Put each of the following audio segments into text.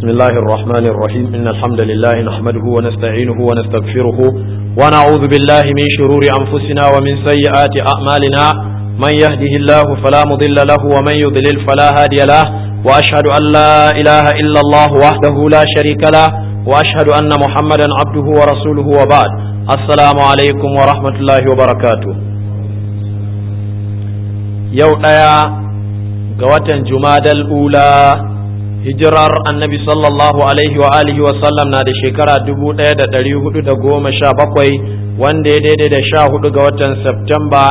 بسم الله الرحمن الرحيم إن الحمد لله نحمده ونستعينه ونستغفره ونعوذ بالله من شرور أنفسنا ومن سيئات أعمالنا من يهده الله فلا مضل له ومن يضلل فلا هادي له وأشهد أن لا إله إلا الله وحده لا شريك له وأشهد أن محمدا عبده ورسوله وبعد السلام عليكم ورحمة الله وبركاته يوم ga watan jumadal ula hijirar annabi sallallahu alaihi wa alihi wa sallam na da shekara dubu ɗaya da ɗari hudu da goma sha bakwai wanda ya daidai da sha hudu ga watan Septemba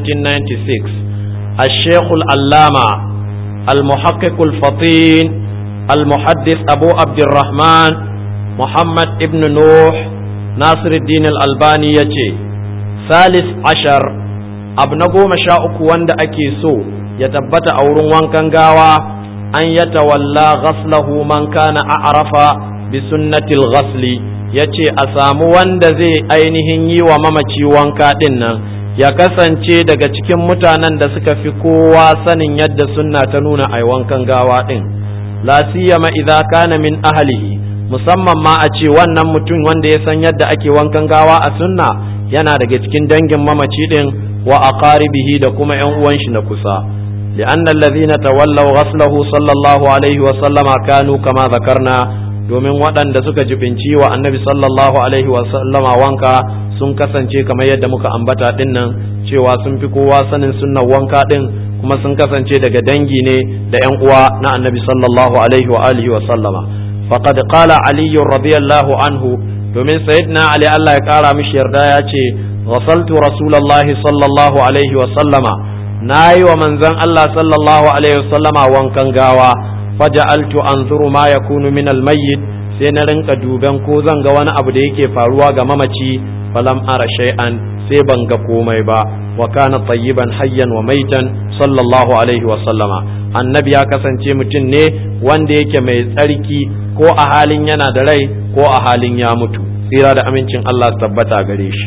1996 الشيخ العلامة المحقق الفطين المحدث أبو عبد الرحمن محمد ابن نوح ناصر الدين الألباني يجي ثالث عشر أبنغو مشاء وند أكيسو ya tabbata a wurin wankan gawa an ya tawalla ghaslahu man kana a'rafa bi sunnatil ghasli yace a samu wanda zai ainihin yi wa mamaci wanka din nan ya kasance daga cikin mutanen da suka fi kowa sanin yadda sunna ta nuna ai wankan gawa din la siyama idza kana min ahlihi musamman ma a ce wannan mutum wanda ya san yadda ake wankan gawa a sunna yana daga cikin dangin mamaci din wa aqaribihi da kuma yan uwan shi na kusa لأن الذين تولوا غسله صلى الله عليه وسلم كانوا كما ذكرنا domin waɗanda suka jibinci wa annabi sallallahu alaihi wasallama wanka sun kasance kamar yadda muka ambata ɗin nan cewa sun fi kowa sanin sunnan wanka ɗin kuma sun kasance daga dangi ne da ‘yan uwa na annabi sallallahu alaihi wa alihi wa sallama faqad qala ali radiyallahu anhu domin sayyidina ali Allah ya kara mishi yarda ya ce ghasaltu rasulullahi sallallahu alaihi wa sallama na yi wa manzon Allah sallallahu alaihi wasallama wankan gawa faja'altu anzuru ma yakunu min almayyit sai na rinka duban ko zan ga wani abu da yake faruwa ga mamaci falam ara shay'an sai ban ga komai ba wa kana tayyiban hayyan wa maitan sallallahu alaihi wasallama annabi ya kasance mutum ne wanda yake mai tsarki ko a halin yana da rai ko a halin ya mutu tsira da amincin Allah tabbata gare shi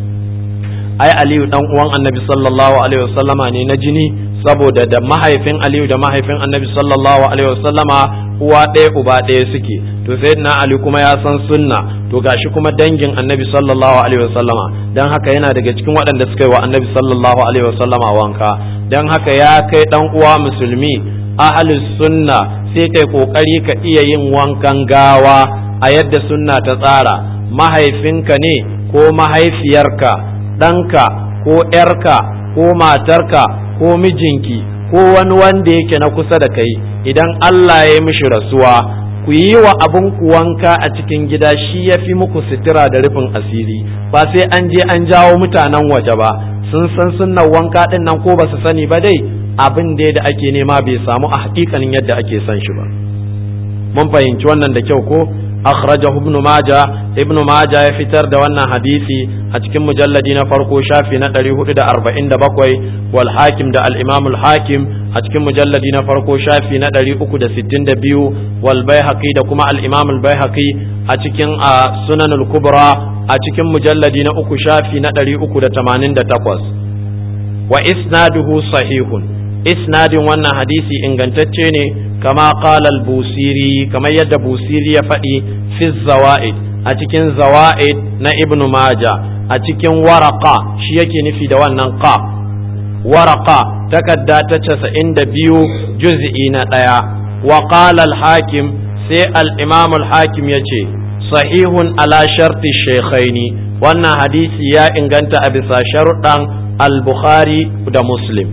ai aliyu dan uwan annabi sallallahu alaihi wasallama ne na jini saboda da mahaifin aliyu da mahaifin annabi sallallahu alaihi wasallama uwa ɗaya uba ɗaya suke to sayyidina ali kuma ya san sunna to gashi kuma dangin annabi sallallahu alaihi wasallama dan haka yana daga cikin waɗanda suka yi wa annabi sallallahu alaihi wasallama wanka dan haka ya kai dan uwa musulmi ahlus sunna sai kai kokari ka iya yin wankan gawa a yadda sunna ta tsara mahaifinka ne ko mahaifiyarka ɗanka ko ‘yarka ko matarka ko mijinki ko wani wanda yake na kusa da kai idan Allah ya yi mishi rasuwa ku yi wa abin ku wanka a cikin gida shi ya fi muku sitira da rufin asiri ba sai an je an jawo mutanen waje ba sun san sunnan wanka ɗin nan ko ba su sani ba dai abin dai da ake nema bai samu a hakikanin yadda ake son shi ba mun fahimci wannan da kyau ko akhrajahu ibn majah ibn majah ya fitar da wannan hadisi a cikin mujalladi na farko shafi na 447 wal hakim da al imam al hakim a cikin mujalladi na farko shafi na 362 wal baihaqi da kuma al imam al baihaqi a cikin sunan al kubra a cikin mujalladi na uku shafi na 388 wa isnaduhu sahihun isnadin wannan hadisi ingantacce ne kama qala al-busiri kamar yadda busiri ya faɗi fi zawaid a cikin zawaid na ibn maja a cikin waraka shi yake nufi da wannan qa waraka takadda ta casa'in da biyu juz'i na ɗaya wa qala al-hakim sai al-imam al-hakim ya ce sahihun ala sharti shaykhaini wannan hadisi ya inganta a bisa sharuɗan al-bukhari da muslim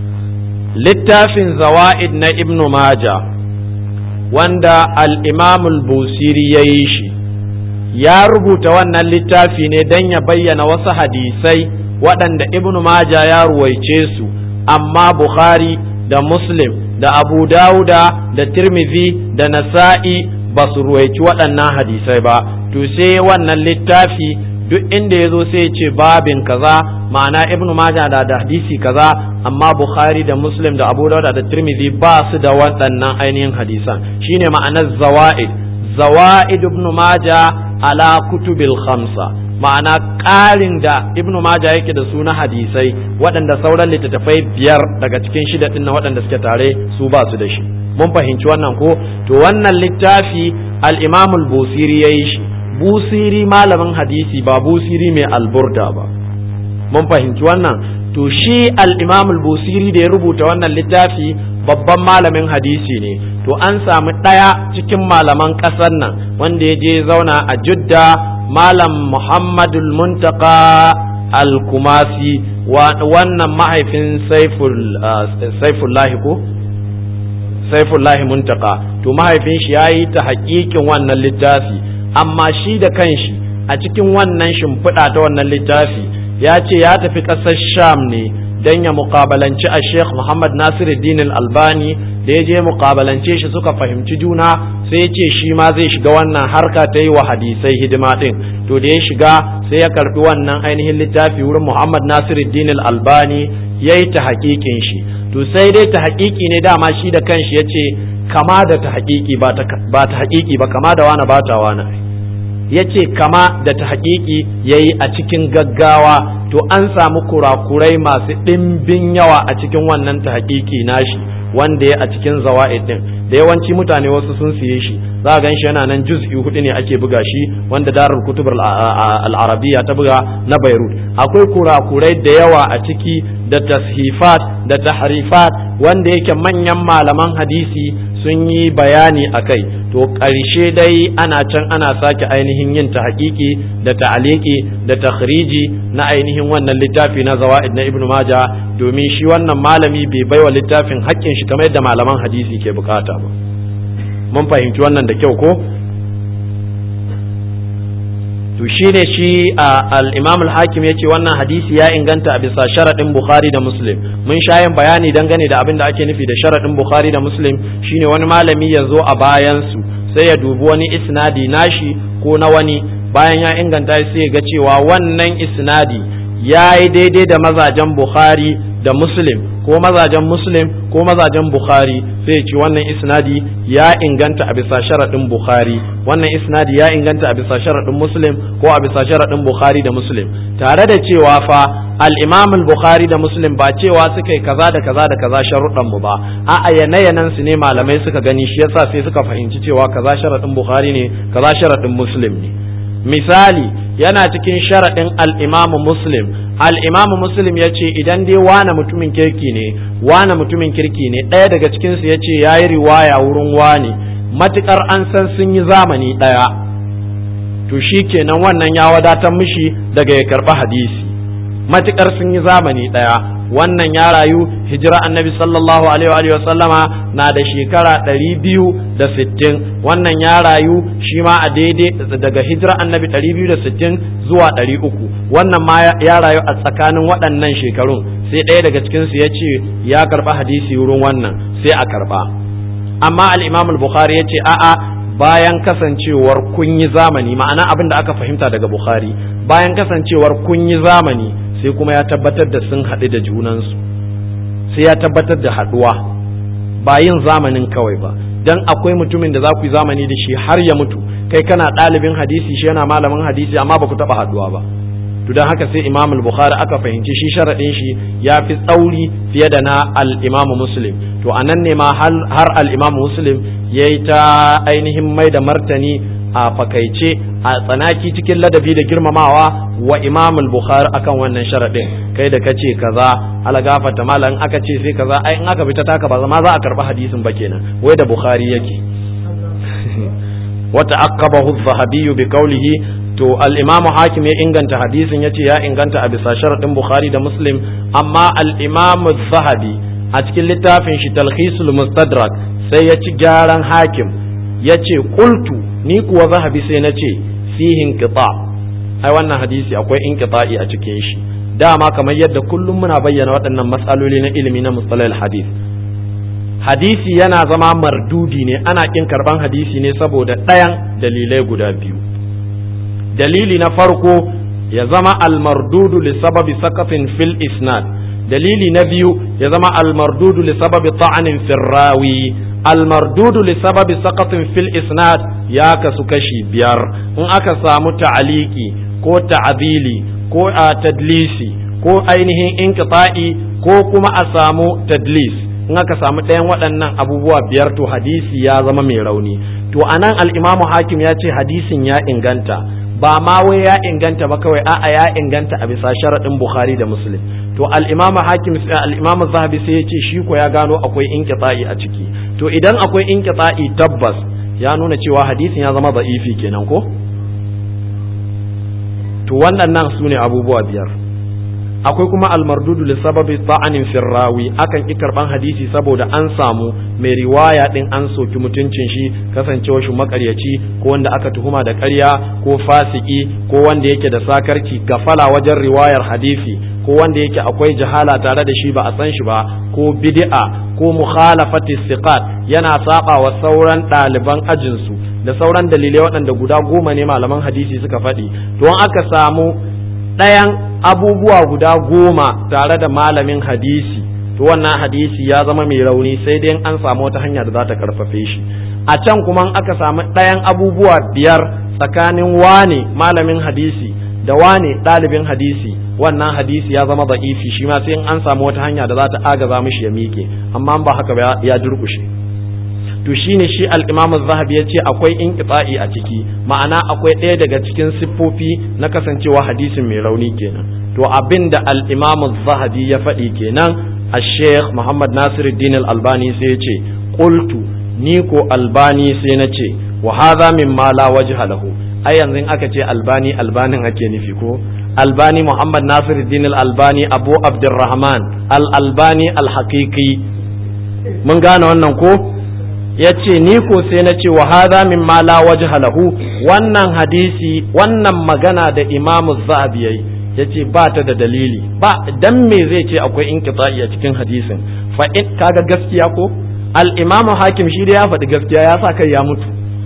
littafin zawa'id na ibnu maja wanda al'imamul busiri ya yi shi ya rubuta wannan littafi ne don ya bayyana wasu hadisai waɗanda ibnu maja ya ruwaice su amma bukhari da muslim da abu dawuda da tirmidhi da nasa'i ba su ruwaici waɗannan hadisai ba to sai wannan littafi duk inda ya zo sai ce babin kaza ma'ana ibnu majah da da hadisi kaza amma bukhari da muslim da abu dawud da tirmidhi ba su da waɗannan ainihin hadisan shine ma'anar zawaid zawaid ibnu majah ala kutubil khamsa ma'ana ƙarin da ibnu majah yake da su na hadisai waɗanda sauran littattafai biyar daga cikin shida ɗin na waɗanda suke tare su ba su da shi mun fahimci wannan ko to wannan littafi al-imam al-busiri yayi shi busiri malamin hadisi ba busiri mai alburda ba mun fahimci wannan to shi al-imam al-busiri da ya rubuta wannan littafi babban malamin hadisi ne to an samu ɗaya cikin malaman ƙasar nan wanda ya je zauna a judda malam muhammadul muntaka al-kumasi wannan mahaifin saifullahi ko saifullahi muntaka to mahaifin shi ya yi ta haƙiƙin wannan littafi amma shi da kanshi a cikin wannan shimfiɗa ta wannan littafi ya ce ya tafi ƙasar sham ne don ya mukabalanci a sheikh muhammad nasiruddin albani da ya je mukabalance shi suka fahimci juna sai ya ce shi ma zai shiga wannan harka ta yi wa hadisai hidima din to da ya shiga sai ya karbi wannan ainihin littafi wurin muhammad nasiruddin albani ya yi ta hakikin shi to sai dai ta hakiki ne dama shi da kanshi ya ce kama da ta hakiki ba ta hakiki ba kama da wani ba ta wani ya ce kama da ta hakiki ya yi a cikin gaggawa to an samu kurakurai masu ɗimbin yawa a cikin wannan ta hakiki nashi wanda ya a cikin zawa'id din da yawanci mutane wasu sun siye shi za a gan shi yana nan juz'i hudu ne ake buga shi wanda darul kutub al-arabiyya ta buga na Beirut akwai kurakurai da yawa a ciki da tashifat da tahrifat wanda yake manyan malaman hadisi sun yi bayani a kai to ƙarshe dai ana can ana sake ainihin yin ta haƙiƙi da ta'aliki da takhriji na ainihin wannan littafi na zawa'id na ibnu maja domin shi wannan malami bai baiwa littafin haƙƙin shi kamar yadda malaman hadisi ke bukata ba mun fahimci wannan da kyau ko to shine shi al-imam al-hakim yace wannan hadisi ya inganta a bisa sharadin bukhari da muslim mun sha yin bayani dangane da abin da ake nufi da sharadin bukhari da muslim shine wani malami ya zo a bayan su sai ya dubi wani isnadi nashi ko na wani bayan ya inganta sai ya ga cewa wannan isnadi ya yi daidai da mazajen bukhari da muslim ko mazajen muslim ko mazajen bukhari sai ya ce wannan isnadi ya inganta a bisa sharaɗin bukhari wannan isnadi ya inganta a bisa sharaɗin muslim ko a bisa sharaɗin bukhari da muslim tare da cewa fa al-imam al-bukhari da muslim ba cewa suka yi kaza da kaza da kaza sharuɗan mu ba a'a yanayanan su ne malamai suka gani shi yasa sai suka fahimci cewa kaza sharaɗin bukhari ne kaza sharaɗin muslim ne misali yana cikin sharaɗin al'imamu muslim al'imamu muslim ya ce idan dai wane mutumin kirki ne wane mutumin kirki ne ɗaya daga cikinsu ya ce ya yi riwaya wurin wane matuƙar an san sun yi zamani ɗaya to shi kenan wannan ya wadatar mishi daga ya karɓi hadisi matuƙar sun yi zamani ɗaya wannan ya rayu hijira annabi sallallahu alaihi wa sallama na da shekara ɗari biyu da sittin wannan ya rayu shi ma a daidai daga hijira annabi ɗari biyu da sittin zuwa ɗari uku wannan ma ya rayu a tsakanin waɗannan shekarun sai ɗaya daga cikinsu ya ce ya karɓa hadisi wurin wannan sai a karɓa amma al-imam al-bukhari ya ce a'a bayan kasancewar kun yi zamani ma'ana abin da aka fahimta daga bukhari bayan kasancewar kun yi zamani sai kuma ya tabbatar da sun haɗu da junansu sai ya tabbatar da haɗuwa ba yin zamanin kawai ba dan akwai mutumin da za ku yi zamani da shi har ya mutu kai kana ɗalibin hadisi shi yana malamin hadisi amma ba ku taɓa haɗuwa ba to don haka sai imam al-bukhari aka fahimci shi sharaɗin shi ya fi tsauri fiye da na al-imam muslim to a nan ne ma har al-imam muslim ya yi ta ainihin mai da martani a fakaice a tsanaki cikin ladabi da girmamawa wa imam al-bukhari akan wannan sharadin kai da kace kaza ala gafata malan aka ce sai kaza ai in aka fita taka ba ma za a karba hadisin ba kenan wai da bukhari yake wa ta'aqqabahu adh-dhahabi bi qawlihi to al-imam hakim ya inganta hadisin yace ya inganta a bisa sharadin bukhari da muslim amma al-imam adh-dhahabi a cikin littafin shi talkhisul mustadrak sai ya ci gyaran hakim yace qultu ni kuwa zahabi sai na ce fihin qita ai wannan hadisi akwai inqita'i a cikin shi dama kamar yadda kullum muna bayyana waɗannan matsaloli na ilimi na mustalahil hadith hadisi yana zama mardudi ne ana kin karban hadisi ne saboda ɗayan dalilai guda biyu dalili na farko ya zama almardudu li sababi sakatin fil isnad dalili na biyu ya zama almardudu li sababi ta'anin firrawi almardudu li sababi saqatin fil isnad ya kasu kashi biyar in aka samu ta'aliki ko ta'abili ko a tadlisi ko ainihin inqita'i ko kuma a samu tadlis in aka samu ɗayan waɗannan abubuwa biyar to hadisi ya zama mai rauni to anan al-imamu hakim ya ce hadisin ya inganta ba ma wai ya inganta ba kawai a'a ya inganta a bisa sharaɗin bukhari da muslim to al-imamu hakim al-imamu zahabi sai ya ce shi ko ya gano akwai inqita'i a ciki to idan akwai inqita'i tabbas ya nuna cewa hadisin ya zama da'ifi kenan ko to waɗannan su ne abubuwa biyar akwai kuma almardudu li sababi ta'anin firrawi akan ki karban hadisi saboda an samu mai riwaya din an soki mutuncin shi kasancewa shi makaryaci ko wanda aka tuhuma da ƙarya ko fasiki ko wanda yake da sakarci gafala wajen riwayar hadisi ko wanda yake akwai jahala tare da shi ba a san shi ba ko bid'a ko mukhalafati siqat yana saba wa sauran ɗaliban ajinsu da sauran dalilai waɗanda guda goma ne malaman hadisi suka faɗi don aka samu ɗayan abubuwa guda goma tare da malamin hadisi to wannan hadisi ya zama mai rauni sai dai an samu wata hanya da za ta karfafe shi a can kuma aka samu ɗayan abubuwa biyar tsakanin wane malamin hadisi da wane ɗalibin hadisi wannan hadisi ya zama da'ifi shi ma sai an samu wata hanya da za ta agaza mishi ya miƙe amma ba haka ba ya durƙushe to shine shi al-Imam zahabi ya ce akwai inqita'i a ciki ma'ana akwai ɗaya daga cikin siffofi na kasancewa hadisin mai rauni kenan to abin da al-Imam zahabi ya faɗi kenan al-Sheikh Muhammad Nasiruddin al-Albani sai ya ce qultu ni ko Albani sai na ce wa hadha mimma la wajha lahu ai yanzu aka ce Albani Albanin ake nufi ko Albani Muhammad Nasiruddin al-Albani Abu Abdurrahman al-Albani al-Haqiqi mun gane wannan ko ya ce ni ko sai na ce wa hadha min ma la wajha lahu wannan hadisi wannan magana da imamu zahabi yayi ya ce ba ta da dalili ba dan me zai ce akwai inqita'i a cikin hadisin fa in kaga gaskiya ko al imamu hakim shi da ya faɗi gaskiya ya sa kai ya mutu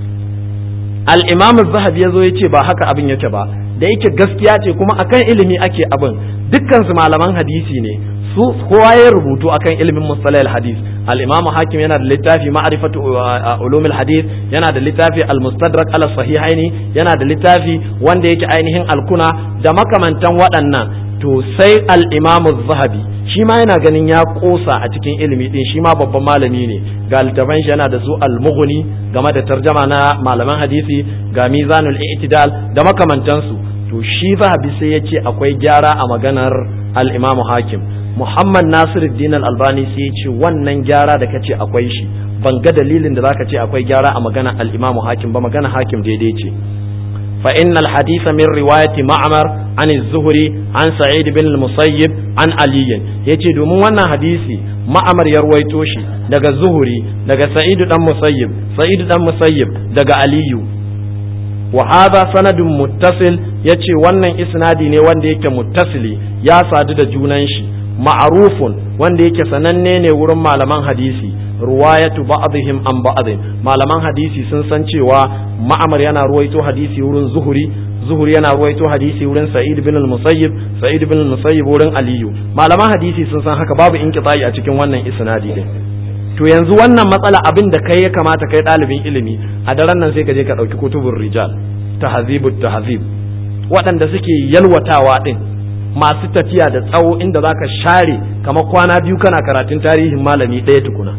al imamu zahabi ya zo ya ce ba haka abin yake ba da yake gaskiya ce kuma akan ilimi ake abin dukkan su malaman hadisi ne su kowa ya rubutu akan ilimin mustalahil hadis al-imamu hakim yana da littafi ma'rifatu ulumil hadis yana da littafi al-mustadrak ala sahihaini yana da littafi wanda yake ainihin alkuna da makamantan waɗannan to sai al-imamu zahabi shi ma yana ganin ya kosa a cikin ilimi din shi ma babban malami ne ga littafan shi yana da su al-mughni game da tarjama na malaman hadisi ga mizanul i'tidal da makamantansu to shi zahabi sai ya ce akwai gyara a maganar al-imamu hakim Muhammad Nasiruddin Al-Albani sai ya ce wannan gyara da kace akwai shi ban ga dalilin da zaka ce akwai gyara a magana al-Imam Hakim ba magana Hakim daidai ce fa innal haditha min riwayati Ma'mar an az-Zuhri an Sa'id bin al-Musayyib an Ali yace domin wannan hadisi Ma'mar ya ruwaito shi daga Zuhri daga Sa'id dan Musayyib Sa'id dan Musayyib daga Aliyu wa hadha sanadun muttasil yace wannan isnadi ne wanda yake muttasili ya sadu da junan shi ma'arufun wanda yake sananne ne wurin malaman hadisi ruwayatu ba'dihim an ba'dhin malaman hadisi sun san cewa ma'amar yana ruwaito hadisi wurin zuhuri zuhuri yana ruwaito hadisi wurin sa'id bin al-musayyib sa'id bin al-musayyib wurin aliyu malaman hadisi sun san haka babu inqita'i a cikin wannan isnadi din to yanzu wannan matsala abin da kai ya kamata kai ɗalibin ilimi a daren nan sai ka je ka ɗauki kutubun rijal tahzibut tahzib waɗanda suke yalwatawa din masu tafiya da tsawo inda za ka share kamar kwana biyu kana karatun tarihin malami ɗaya tukuna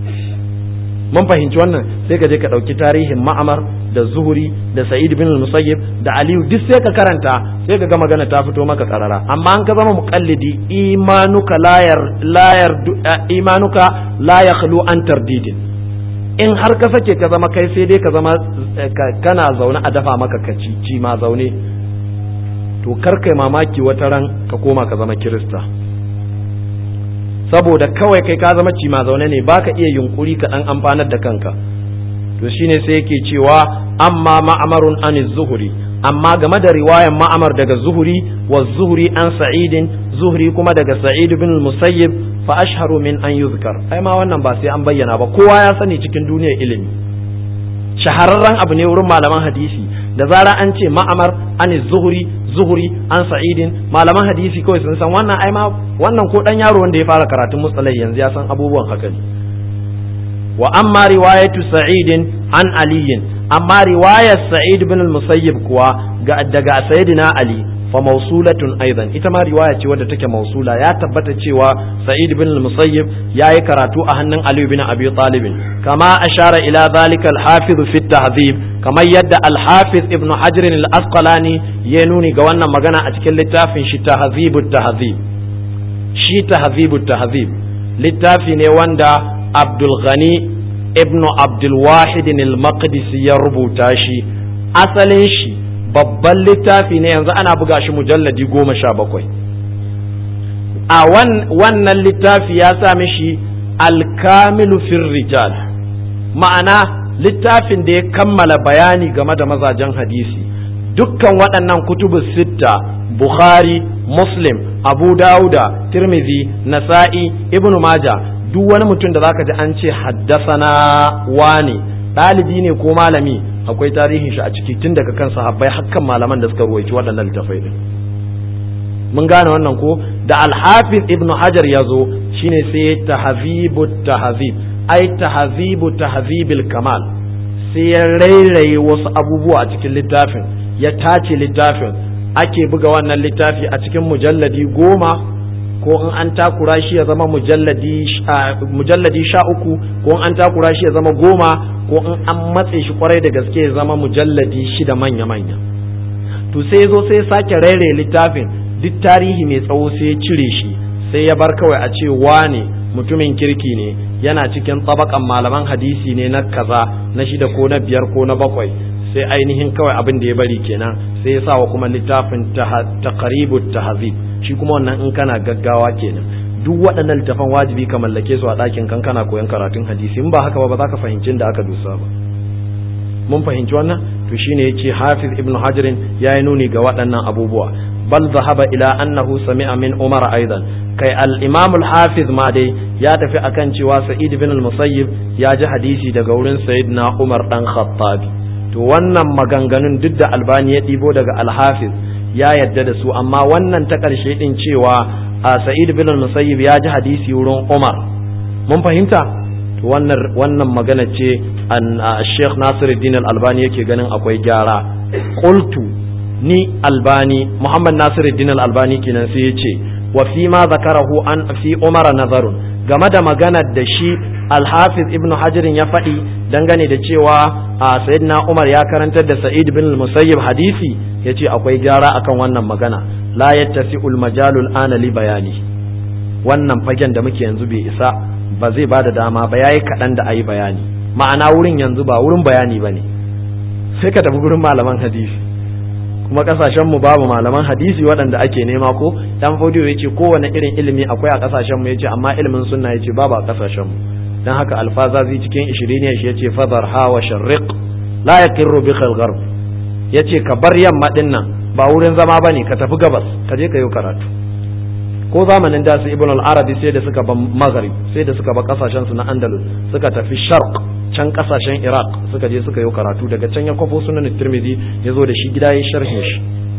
mun fahimci wannan sai ka je ka ɗauki tarihin ma'amar da zuhuri da sa'id bin musayyib da aliyu duk sai ka karanta sai ka ga magana ta fito maka karara amma an ka zama muqallidi imanuka layar layar imanuka la yakhlu an tardidin in har ka sake ka zama kai sai dai ka zama kana zaune a dafa maka kaci ci ma zaune to kar kai mamaki wata ran ka koma ka zama kirista saboda kawai kai ka zama cima zaune ne baka iya yunkuri ka dan amfanar da kanka to shine sai yake cewa amma ma'amarun an zuhuri amma game da riwayan ma'amar daga zuhuri wa zuhuri an sa'idin zuhuri kuma daga sa'id bin musayyib fa ashharu min an yuzkar ai ma wannan ba sai an bayyana ba kowa ya sani cikin duniyar ilimi shahararren abu ne wurin malaman hadisi da zara an ce ma'amar an zuhuri zuhuri an sa'idin malaman hadisi kawai sun san wannan ai ma wannan ko dan yaro wanda ya fara karatun mustalai yanzu ya san abubuwan haka ne wa amma riwayatu sa'idin an aliyin amma riwayar sa'id bin al-musayyib kuwa ga daga sayyidina ali fa mausulatun aidan ita ma riwaya ce wadda take mausula ya tabbata cewa sa'id bin al-musayyib yayi karatu a hannun ali bin abi talib kama ashara ila zalika al-hafiz fi at-tahdhib kamar yadda al-hafiz ibn hajar al-asqalani ya nuni ga wannan magana a cikin littafin shi tahdhib at-tahdhib shi tahdhib at-tahdhib littafi ne wanda abdul ghani ibn abdul wahid al-maqdisi ya rubuta shi asalin shi babban littafi ne yanzu ana buga shi mujalladi goma sha bakwai a wannan littafi ya sa mishi alkamilu fir rijal ma'ana littafin da ya kammala bayani game da mazajen hadisi dukkan waɗannan kutubu sitta bukhari muslim abu dauda tirmidhi nasa'i ibnu maja duk wani mutum da zaka ji an ce haddasana wane ɗalibi ne ko malami akwai tarihin shi a ciki tun daga kan sahabbai hakkan malaman da suka ruwaici waɗannan littafai din mun gane wannan ko da alhafiz ibn hajar ya zo shine sai tahzibu tahzib ai tahzibu tahzibil kamal sai ya rairaye wasu abubuwa a cikin littafin ya tace littafin ake buga wannan littafi a cikin mujalladi goma ko in an takura shi ya zama mujalladi sha uku ko in an takura shi ya zama goma ko in an matse shi kwarai da gaske ya zama mujalladi shida manya-manya to sai ya zo sai ya sake raire littafin duk tarihi mai tsawo sai ya cire shi sai ya bar kawai a ce wane mutumin kirki ne yana cikin tsabakan malaman hadisi ne na kaza na shida ko na biyar ko na bakwai sai ainihin kawai abin da ya bari kenan sai ya sa wa kuma littafin taqribu tahzib shi kuma wannan in kana gaggawa kenan duk waɗannan littafan wajibi ka mallake su a ɗakin kan kana koyon karatun hadisi in ba haka ba ba za ka fahimci da aka dusa ba mun fahimci wannan to shine yace hafiz ibnu hajarin ya yi nuni ga waɗannan abubuwa bal zahaba ila annahu sami'a min umar aidan kai al-imam al-hafiz ma dai ya tafi akan cewa sa'id bin al-musayyib ya ji hadisi daga wurin sayyidina umar dan khattabi to wannan maganganun duk da albani ya ɗibo daga al-hafiz ya yadda da su amma wannan ta ƙarshe din cewa a sa'id bin al-musayyib ya ji hadisi wurin umar mun fahimta to wannan wannan magana ce an Sheikh Nasiruddin al-Albani yake ganin akwai gyara qultu ni albani Muhammad Nasiruddin al-Albani kenan sai yace wa fi ma zakarahu an fi Umar nazarun game da maganar da shi Al-Hafiz Ibn Hajar ya faɗi dangane da cewa a Sayyidina Umar ya karantar da Sa'id bin al-Musayyib hadisi yace akwai gyara akan wannan magana la yattasi'ul majalul ana li bayani wannan fagen da muke yanzu bai isa ba zai ba da dama ba yayi kaɗan da ayi bayani ma'ana wurin yanzu ba wurin bayani ba ne sai ka tafi wurin malaman hadisi kuma kasashen mu babu malaman hadisi waɗanda ake nema ko dan fodiyo yace kowane irin ilimi akwai a kasashen mu yace amma ilimin sunna yace babu a kasashen mu dan haka alfazazi cikin 20 ne shi yace fadar ha wa sharriq la yaqirru bi khalgharb yace ka bar yamma dinnan ba wurin zama bane ka tafi gabas ka je ka yi karatu ko zamanin da su ibn al-arabi sai da suka ba maghrib sai da suka ba kasashen su na andalus suka tafi sharq can kasashen iraq suka je suka yi karatu daga can ya kwafo sunan tirmidhi ya zo da shi gida ya sharhin shi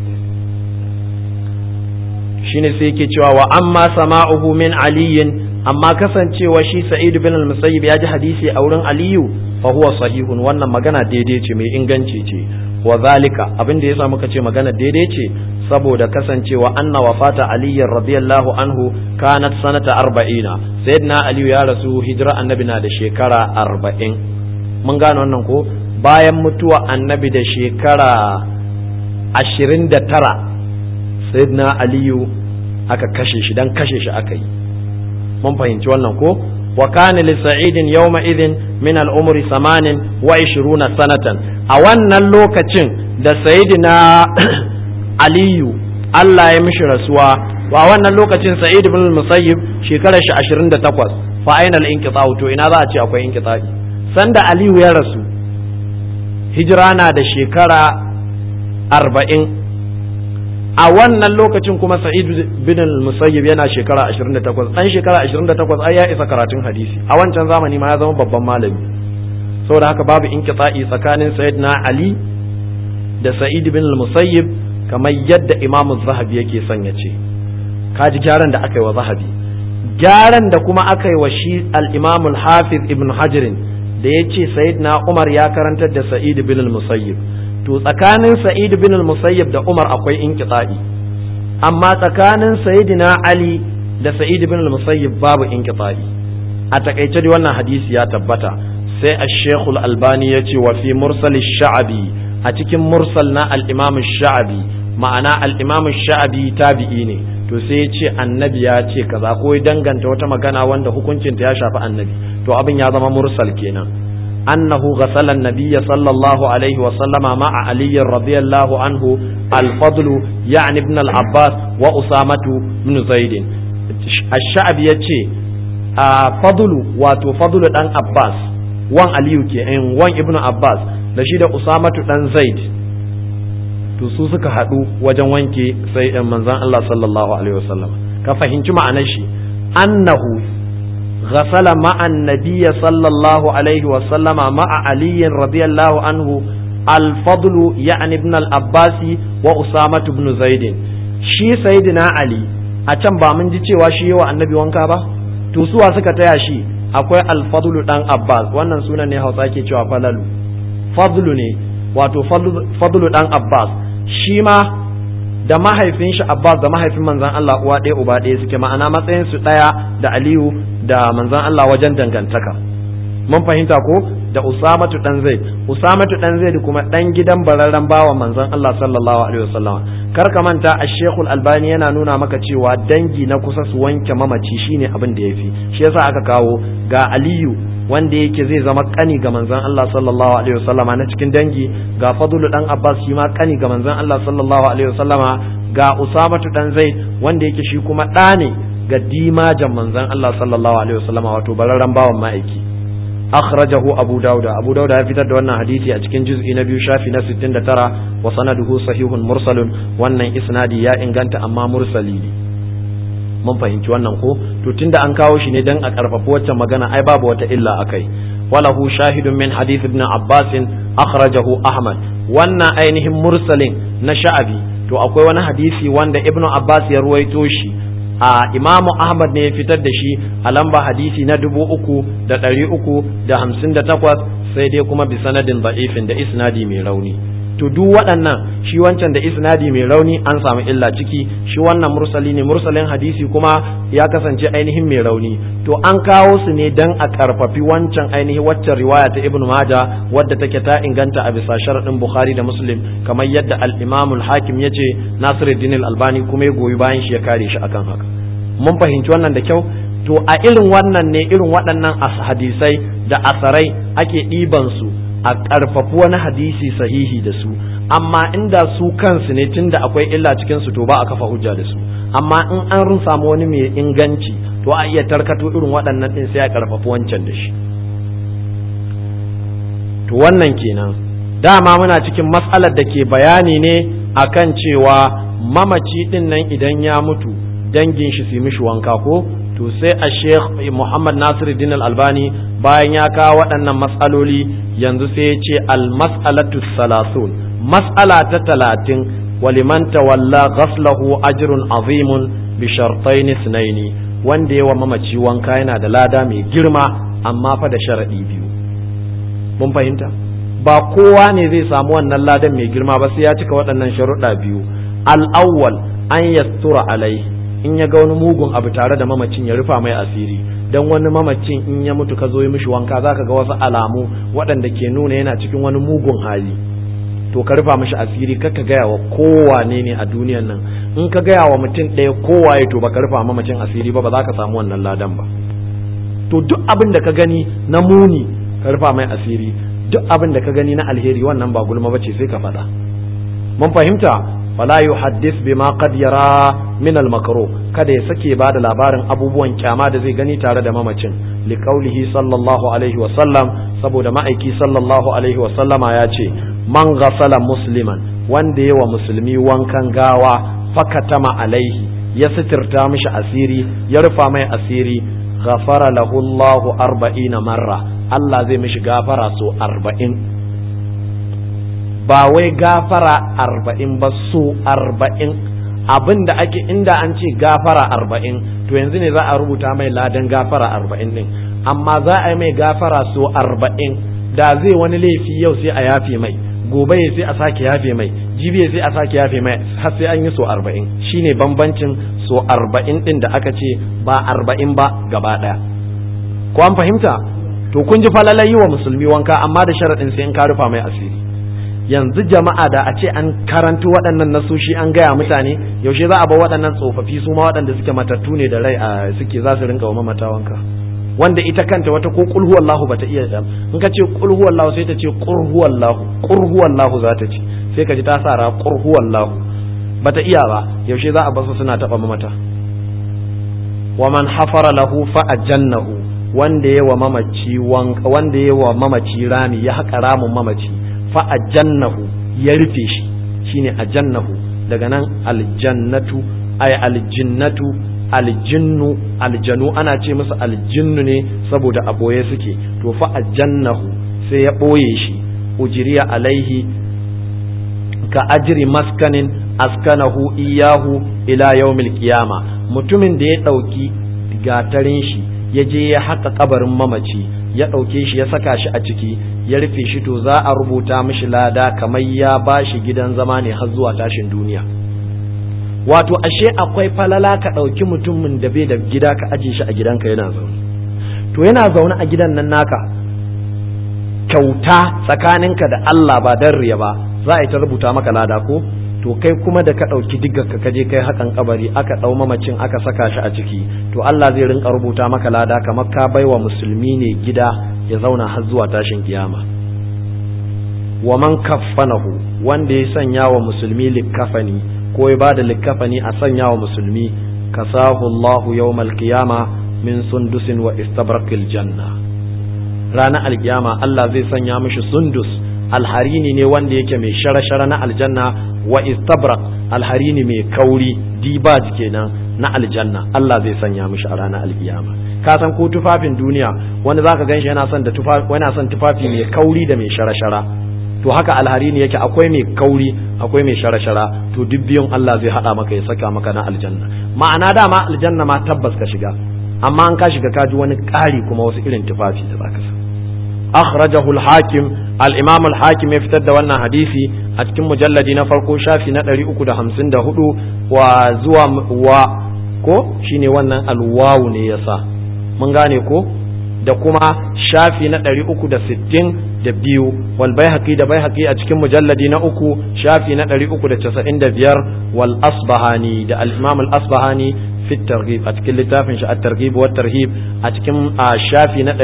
shine sai yake cewa wa amma sama'uhu min aliyin amma kasancewa shi sa'id bin al-musayyib ya ji hadisi a wurin aliyu fa huwa sahihun wannan magana daidai ce mai inganci ce wa zalika abin da yasa muka ce magana daidai ce saboda kasancewa anna wafata aliyyar radiyallahu anhu kanat sanata arba'ina sayyidina aliyu ya rasu hijira annabi na da shekara arba'in mun gane wannan ko bayan mutuwa annabi da shekara ashirin da tara sayyidina aliyu aka kashe shi dan kashe shi aka yi mun fahimci wannan ko wa kana li sa'idin yawma idhin min al-umri samanin wa 20 sanatan a wannan lokacin da sayyidina aliyu Allah ya mishi rasuwa wa wannan lokacin sa'id ibn musayyib shekarar shi 28 fa aina al-inqita'u to ina za a ce akwai inqita'i sanda aliyu ya rasu hijira na da shekara 40 a wannan lokacin kuma sa'id bin musayyib yana shekara 28 dan shekara 28 ai ya isa karatun hadisi a wancan zamani ma ya zama babban malami saboda haka babu inqita'i tsakanin sayyidina ali da sa'id bin musayyib kamar yadda imamu zahabi yake son ya ce kaji gyaran da aka yi wa zahabi gyaran da kuma aka yi wa shi al-imamul hafiz ibn hajirin da ya ce sayyidina umar ya karantar da sa'id bin musayyib to tsakanin sa'id bin musayyib da umar akwai inqita'i amma tsakanin sayyidina ali da sa'id ibn al-musayyib babu inqita'i a takaice dai wannan hadisi ya tabbata sai ash-shaykh al-albani ya ce wa fi mursal sha'abi a cikin mursal na al-imam sha'abi ma'ana al-imam sha'abi tabi'i ne to sai ya ce annabi ya ce kaza ko ya danganta wata magana wanda hukuncinta ya shafi annabi to abin ya zama mursal kenan annahu ghasala an-nabiy sallallahu alaihi wa sallama ma'a ali radiyallahu anhu al-fadl ya'ni ibn al-abbas wa usamatu ibn zaid ash-sha'bi yace a fadlu wato fadlu dan abbas wan aliyu ke wan ibn abbas da shi da usamatu dan zaid to su suka haɗu wajen wanke sai ɗan manzan Allah sallallahu alaihi wasallam ka fahimci ma'anar shi annahu ghasala ma'an nabiyya sallallahu alaihi wasallama ma'a aliyin radiyallahu anhu al-fadlu ya'ni ibn al-abbas wa usama ibn zaid shi sayyidina ali a can ba mun ji cewa shi yawa annabi wanka ba to suwa suka taya shi akwai al-fadlu dan abbas wannan sunan ne hausa ke cewa falalu fadlu ne wato fadlu dan abbas shi ma da mahaifin shi Abbas da mahaifin manzan Allah uwa ɗaya uba ɗaya suke ma'ana matsayin su ɗaya da Aliyu da manzan Allah wajen dangantaka mun fahimta ko da Usamatu dan Zaid Usamatu dan Zaid kuma dan gidan bararren bawa manzan Allah sallallahu alaihi wasallam kar ka manta a Sheikhul Albani yana nuna maka cewa dangi na kusa su wanke mamaci shine abin da yafi shi yasa aka kawo ga Aliyu wanda yake zai zama kani ga manzon Allah sallallahu alaihi wasallama na cikin dangi ga Fadlu dan Abbas shi ma kani ga manzon Allah sallallahu alaihi wasallama ga Usamatu dan Zaid wanda yake shi kuma ɗa ne ga dimajan manzon Allah sallallahu alaihi wasallama wato bararren bawan ma'aiki akhrajahu Abu Dawud Abu Dawud ya fitar da wannan hadisi a cikin juz'i na biyu shafi na 69 wa sanaduhu sahihun mursalun wannan isnadi ya inganta amma mursali ne mun fahimci wannan ko to tunda an kawo shi ne dan a karfafa waccan magana ai babu wata illa akai walahu shahidun min hadith ibn abbas akhrajahu ahmad wannan ainihin mursalin na sha'abi to akwai wani hadisi wanda ibn abbas ya ruwaito shi a imamu ahmad ne ya fitar da shi a lamba hadisi na dubu uku da ɗari uku da hamsin da takwas sai dai kuma bi sanadin da'ifin da isnadi mai rauni to duk waɗannan shi wancan da isnadi mai rauni an samu illa ciki shi wannan mursali ne mursalin hadisi kuma ya kasance ainihin mai rauni to an kawo su ne dan a karfafi wancan ainihin waccan riwaya ta ibnu maja wadda take ta inganta a bisa sharadin bukhari da muslim kamar yadda al-imam al-hakim yace nasiruddin al-albani kuma ya goyi bayan shi ya kare shi akan haka mun fahimci wannan da kyau to a irin wannan ne irin waɗannan hadisai da asarai ake ɗiban su a ƙarfafi wani hadisi sahihi da su amma inda su kansu ne tunda akwai illa cikin su to ba a kafa hujja da su amma in an samu wani mai inganci to a iya tarkato irin waɗannan ɗin sai a ƙarfafi wancan da shi to wannan kenan dama muna cikin matsalar da ke bayani ne akan cewa mamaci ɗin nan idan ya mutu dangin shi su mishi wanka ko to sai a sheikh muhammad nasiruddin al-albani bayan ya kawo waɗannan matsaloli yanzu sai ya ce al-mas'alatu salasun mas'ala ta talatin waliman tawalla ghaslahu ajrun azimun bi shartain ithnaini wanda yawa mamaci wanka yana da lada mai girma amma fa da sharadi biyu mun fahimta ba kowa ne zai samu wannan ladan mai girma ba sai ya cika waɗannan sharuɗa biyu al-awwal an yastura alaihi in ya ga wani mugun abu tare da mamacin ya rufa mai asiri dan wani mamacin in ya mutu ka zo yi mishi wanka zaka ga wasu alamu waɗanda ke nuna yana cikin wani mugun hali to ka rufa mishi asiri kaka gaya wa kowane ne a duniyan nan in ka gaya wa mutum ɗaya kowaye to baka rufa mamacin asiri ba ba za ka samu wannan ladan ba to duk abin da ka gani na muni ka rufa mai asiri duk abin da ka gani na alheri wannan ba gulma bace sai ka faɗa mun fahimta fala yuhaddith bima qad yara min al kada ya sake ba da labarin abubuwan kyama da zai gani tare da mamacin li qaulihi sallallahu alaihi wa sallam saboda ma'aiki sallallahu alaihi wa sallama ya ce man ghasala musliman wanda yawa musulmi wankan gawa fakatama alaihi ya sitirta mishi asiri ya rufa mai asiri ghafara lahu Allahu arba'ina marra Allah zai mishi gafara so arba'in ba wai gafara arba'in ba so arba'in abin da ake inda an ce gafara arba'in to yanzu ne za a rubuta mai ladan gafara arba'in din amma za a yi mai gafara so arba'in da zai wani laifi yau sai a yafe mai gobe ya sai a sake yafe mai jibi ya sai a sake yafe mai har sai an yi so arba'in shine bambancin so arba'in din da aka ce ba arba'in ba gaba ɗaya ko an fahimta to kun ji falalai yi wa musulmi wanka amma da sharaɗin sai in ka rufa mai asiri yanzu jama'a da a ce an karanto waɗannan nasoshi an gaya mutane yaushe za a bar waɗannan tsofaffi su ma waɗanda suke matattu ne da rai a suke za su rinka wa mamata wanka wanda ita kanta wata ko qul huwallahu bata iya da in ka ce qul huwallahu sai ta ce qul huwallahu qul huwallahu za ta ce sai ka ji ta sa ra qul huwallahu bata iya ba yaushe za a bar su suna taba mamata wa man hafara lahu fa ajannahu wanda yawa mamaci wanka wanda yawa mamaci rami ya haƙa ramin mamaci fa ajannahu ya rufe shi shine ajannahu daga nan aljannatu ay aljinnatu aljinnu aljanu ana ce musu aljinnu ne saboda a boye suke to fa ajannahu sai ya boye shi ujiriya alaihi ka ajri maskanin askanahu iyahu ila yawmil qiyama mutumin da ya dauki gatarin shi ya je ya haka kabarin mamaci ya ɗauke shi ya saka shi a ciki ya rufe shi to za a rubuta mishi lada kamar ya ba shi gidan zama ne har zuwa tashin duniya wato ashe akwai falala ka ɗauki mutumin da bai da gida ka aje shi a gidanka yana zaune to yana zaune a gidan nan naka kyauta tsakaninka da Allah ba dan riya ba za a yi ta rubuta maka lada ko to kai kuma da ka ɗauki diggarka ka je kai hakan kabari aka ɗau mamacin aka saka shi a ciki to Allah zai rinka rubuta maka lada kamar ka baiwa musulmi ne gida ya zauna har zuwa tashin kiyama wa man kaffanahu wanda ya sanya wa musulmi likkafani ko ya bada likkafani a sanya wa musulmi kasahu Allahu yawmal qiyama min sundusin wa istabrakil janna ranar alkiyama Allah zai sanya mishi sundus alharini ne wanda yake mai shara-shara na aljanna wa istabrak alharini mai kauri dibaj kenan na aljanna Allah zai sanya mishi a ranar alkiyama ka san ko tufafin duniya wanda zaka ganshi yana son da tufafi yana son tufafi mai kauri da mai shara-shara to haka alharini yake akwai mai kauri akwai mai shara-shara to duk biyun Allah zai hada maka ya saka maka na aljanna ma'ana dama aljanna ma tabbas ka shiga amma an ka shiga ka ji wani ƙari kuma wasu irin tufafi da zaka sa akhrajahu al-hakim al-imam al-hakim ya fitar da wannan hadisi a cikin mujalladi na farko shafi na 354 wa zuwa wa ko shine wannan alwawu ne yasa mun gane ko da kuma shafi na 360 da biyu wal baihaqi da baihaqi a cikin mujalladi na uku shafi na 395 wal asbahani da al-imam al-asbahani fi targhib a cikin littafin shi at-targhib wa tarhib a cikin shafi na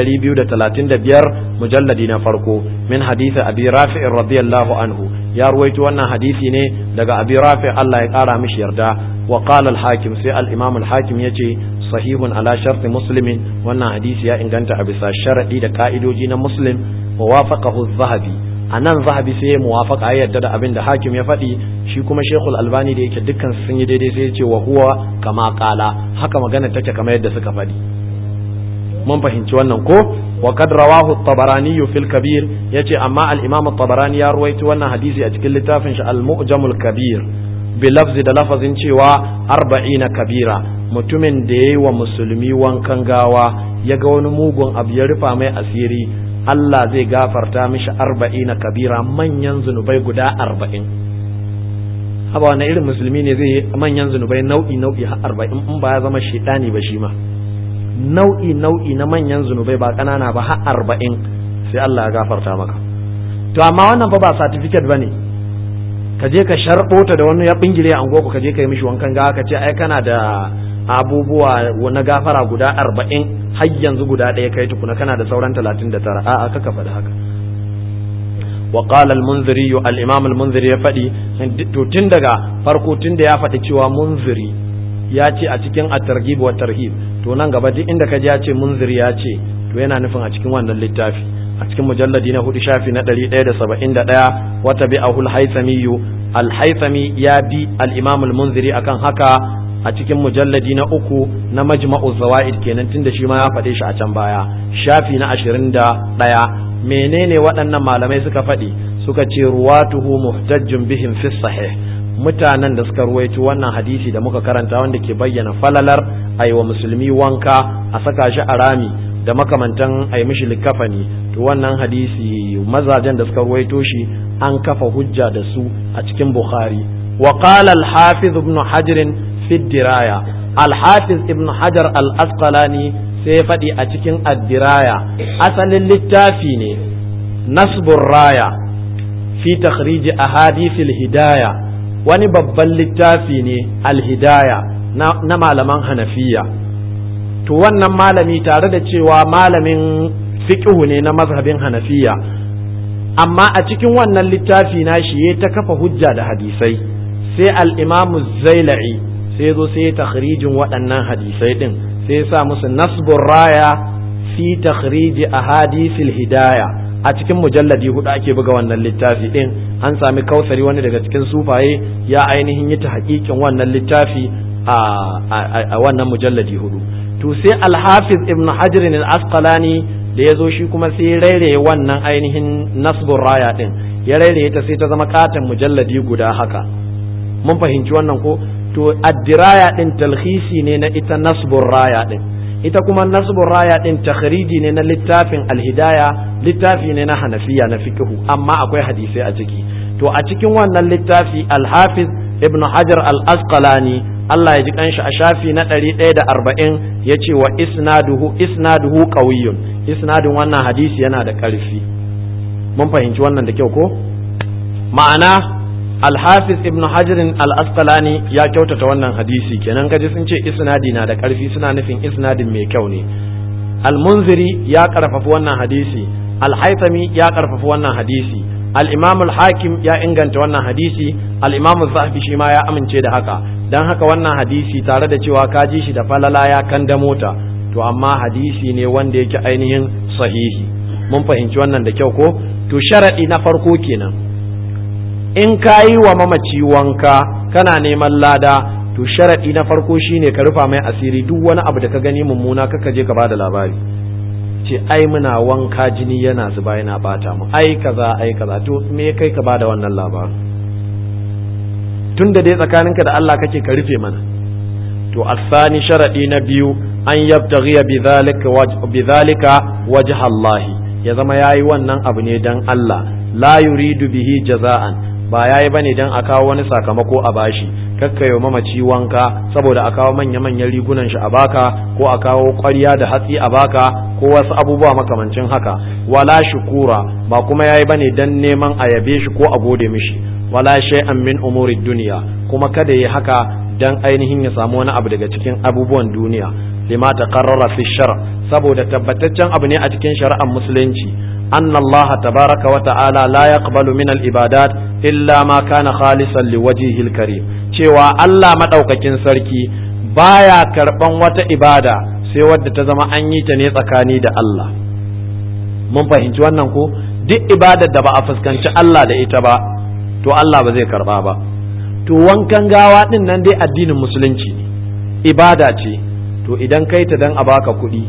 235 mujalladi na farko min hadisi abi rafi' radiyallahu anhu ya ruwaito wannan hadisi ne daga abi rafi' Allah ya kara mishi yarda wa qala al-hakim sai al-imam al-hakim yace sahihun ala sharti muslimin wannan hadisi ya inganta a bisa sharadi da ka'idoji na muslim wa wafaqahu az-zahabi a nan zahabi sai ya muwafaka ya yarda da abin da hakim ya faɗi shi kuma shekul albani da yake dukkan sun yi daidai sai ya ce wa huwa kama kala haka magana take kamar yadda suka faɗi mun fahimci wannan ko wa kad rawahu at-tabarani fil kabir yace amma al-imam at-tabarani ya ruwaito wannan hadisi a cikin littafin shi al-mu'jamul kabir bi lafzi da lafazin cewa arba'ina kabira mutumin da yayi wa musulmi wankan gawa ya ga wani mugun abu ya rufa mai asiri Allah zai gafarta mishi arba'ina kabira manyan zunubai guda arba'in haba wani irin musulmi ne zai yi manyan zunubai nau'i nau'i har arba'in in ba ya zama shaidani ba shi ma nau'i nau'i na manyan zunubai ba ƙanana ba har arba'in sai Allah ya gafarta maka to amma wannan fa ba certificate bane ka je ka sharɓo ta da wani ya bingire a ka je ka yi mishi wankan gawa ka ce ai kana da abubuwa na gafara guda arba'in har yanzu guda ɗaya kai tukuna kana da sauran talatin da tara a'a kaka faɗi haka wa qala al-munziri al-imam al-munziri ya faɗi to tun daga farko tun da ya faɗi cewa munziri ya ce a cikin at-targhib wa tarhib to nan gaba duk inda ka ji ya ce munziri ya ce to yana nufin a cikin wannan littafi a cikin mujalladi na hudu shafi na ɗari ɗaya da saba'in da ɗaya wata bi'ahu al-haythami al-haythami ya bi al-imam al-munziri akan haka a cikin mujalladi na uku na majma'u zawaid kenan tunda shi ma ya faɗe shi a can baya shafi na ashirin da ɗaya menene waɗannan malamai suka faɗi suka ce ruwatuhu muhtajjun bihim fi sahih mutanen da suka ruwaito wannan hadisi da muka karanta wanda ke bayyana falalar aiwa musulmi wanka a saka shi a rami da makamantan ai mishi likafani to wannan hadisi mazajen da suka ruwaito shi an kafa hujja da su a cikin bukhari wa qala al-hafiz ibn hajar fi diraya al-hafiz ibn hajar al-asqalani sai ya faɗi a cikin ad-diraya asalin littafi ne nasbur raya fi takhrij ahadith al-hidaya wani babban littafi ne al-hidaya na malaman hanafiya to wannan malami tare da cewa malamin fiqhu ne na mazhabin hanafiya amma a cikin wannan littafi na shi ya ta kafa hujja da hadisai sai al-imamu zaila'i sai zo sai takhrijin waɗannan hadisai din sai ya sa musu nasbur raya fi takhrij ahadithil hidaya a cikin mujalladi hudu ake buga wannan littafi din an sami kausari wani daga cikin sufaye ya ainihin yi ta hakikin wannan littafi a wannan mujalladi hudu to sai alhafiz ibn hajar al-asqalani da ya zo shi kuma sai ya rairaye wannan ainihin nasbur raya din ya rairaye ta sai ta zama katon mujalladi guda haka mun fahimci wannan ko to addiraya din talhisi ne na ita nasbur raya din ita kuma nasbur raya din takhriji ne na littafin alhidaya littafi ne na hanafiya na fiqhu amma akwai hadisai a ciki to a cikin wannan littafi alhafiz ibn hajar al-asqalani Allah ya ji kanshi a shafi na ɗari ɗaya da arba'in ya ce wa isnaduhu isnaduhu qawiyyun isnadin wannan hadisi yana da ƙarfi mun fahimci wannan da kyau ko ma'ana alhafiz ibn hajarin al-asqalani ya kyautata wannan hadisi kenan kaji sun ce isnadi na da ƙarfi suna nufin isnadin mai kyau ne al-munziri ya karfafa wannan hadisi al-haythami ya karfafa wannan hadisi al-imam al-hakim ya inganta wannan hadisi al-imam zahabi shi ma ya amince da haka dan haka wannan hadisi tare da cewa ka ji shi da falala ya kan da mota to amma hadisi ne wanda yake ainihin sahihi mun fahimci wannan da kyau ko to sharadi na farko kenan in ka yi wa mamaci wanka kana neman lada to sharadi na farko shine ka rufa mai asiri duk wani abu da ka gani mummuna kaka je ka bada labari ce ai muna wanka jini yana zuba yana bata mu ai kaza ai kaza to me kai ka bada wannan labarin tun da dai tsakaninka da Allah kake ka rufe mana to asani sharadi na biyu an yabtaghiya bidhalika bidhalika wajha Allah ya zama yayi wannan abu ne dan Allah la yuridu bihi jaza'an ba yayi bane dan a kawo wani sakamako a bashi kakkayo mamaci wanka saboda a kawo manya-manyan rigunan shi a baka ko a kawo ƙwarya da hatsi a baka ko wasu abubuwa makamancin haka wala shukura ba kuma yayi bane dan neman a yabe shi ko a gode mishi wala shay'an min umuri dunya kuma kada yi haka dan ainihin ya samu wani abu daga cikin abubuwan duniya lima taqarrara fi shar saboda tabbataccen abu ne a cikin shari'ar musulunci anna Allah tabaraka wa ta'ala la yaqbalu min al-ibadat illa ma kana khalisan liwajhihil karim cewa Allah madaukakin sarki baya karban wata ibada sai wadda ta zama an yi ta ne tsakani da Allah mun fahimci wannan ko duk ibadar da ba a fuskanci Allah da ita ba to Allah ba zai karba ba to wankan gawa din nan dai addinin musulunci ne ibada ce to idan kai ta dan a baka kuɗi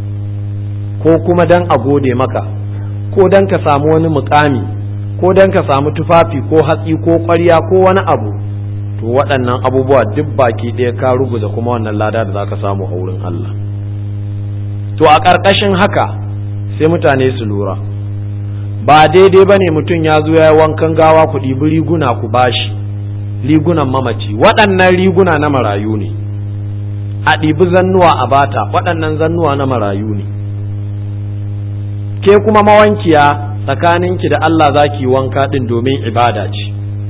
ko kuma dan a gode maka ko dan ka samu wani mukami ko dan ka samu tufafi ko hatsi ko ƙwarya ko wani abu to waɗannan abubuwa duk baki ɗaya ka ruguza kuma wannan lada da za ka samu a wurin Allah to a ƙarƙashin haka sai mutane su lura ba daidai ba ne mutum ya zo ya yi wankan gawa ku ɗibi riguna ku bashi rigunan mamaci waɗannan riguna na marayu ne a ɗibi zannuwa a bata waɗannan zannuwa na marayu ne ke kuma mawankiya tsakaninki da Allah za ki wanka ɗin domin ibada ce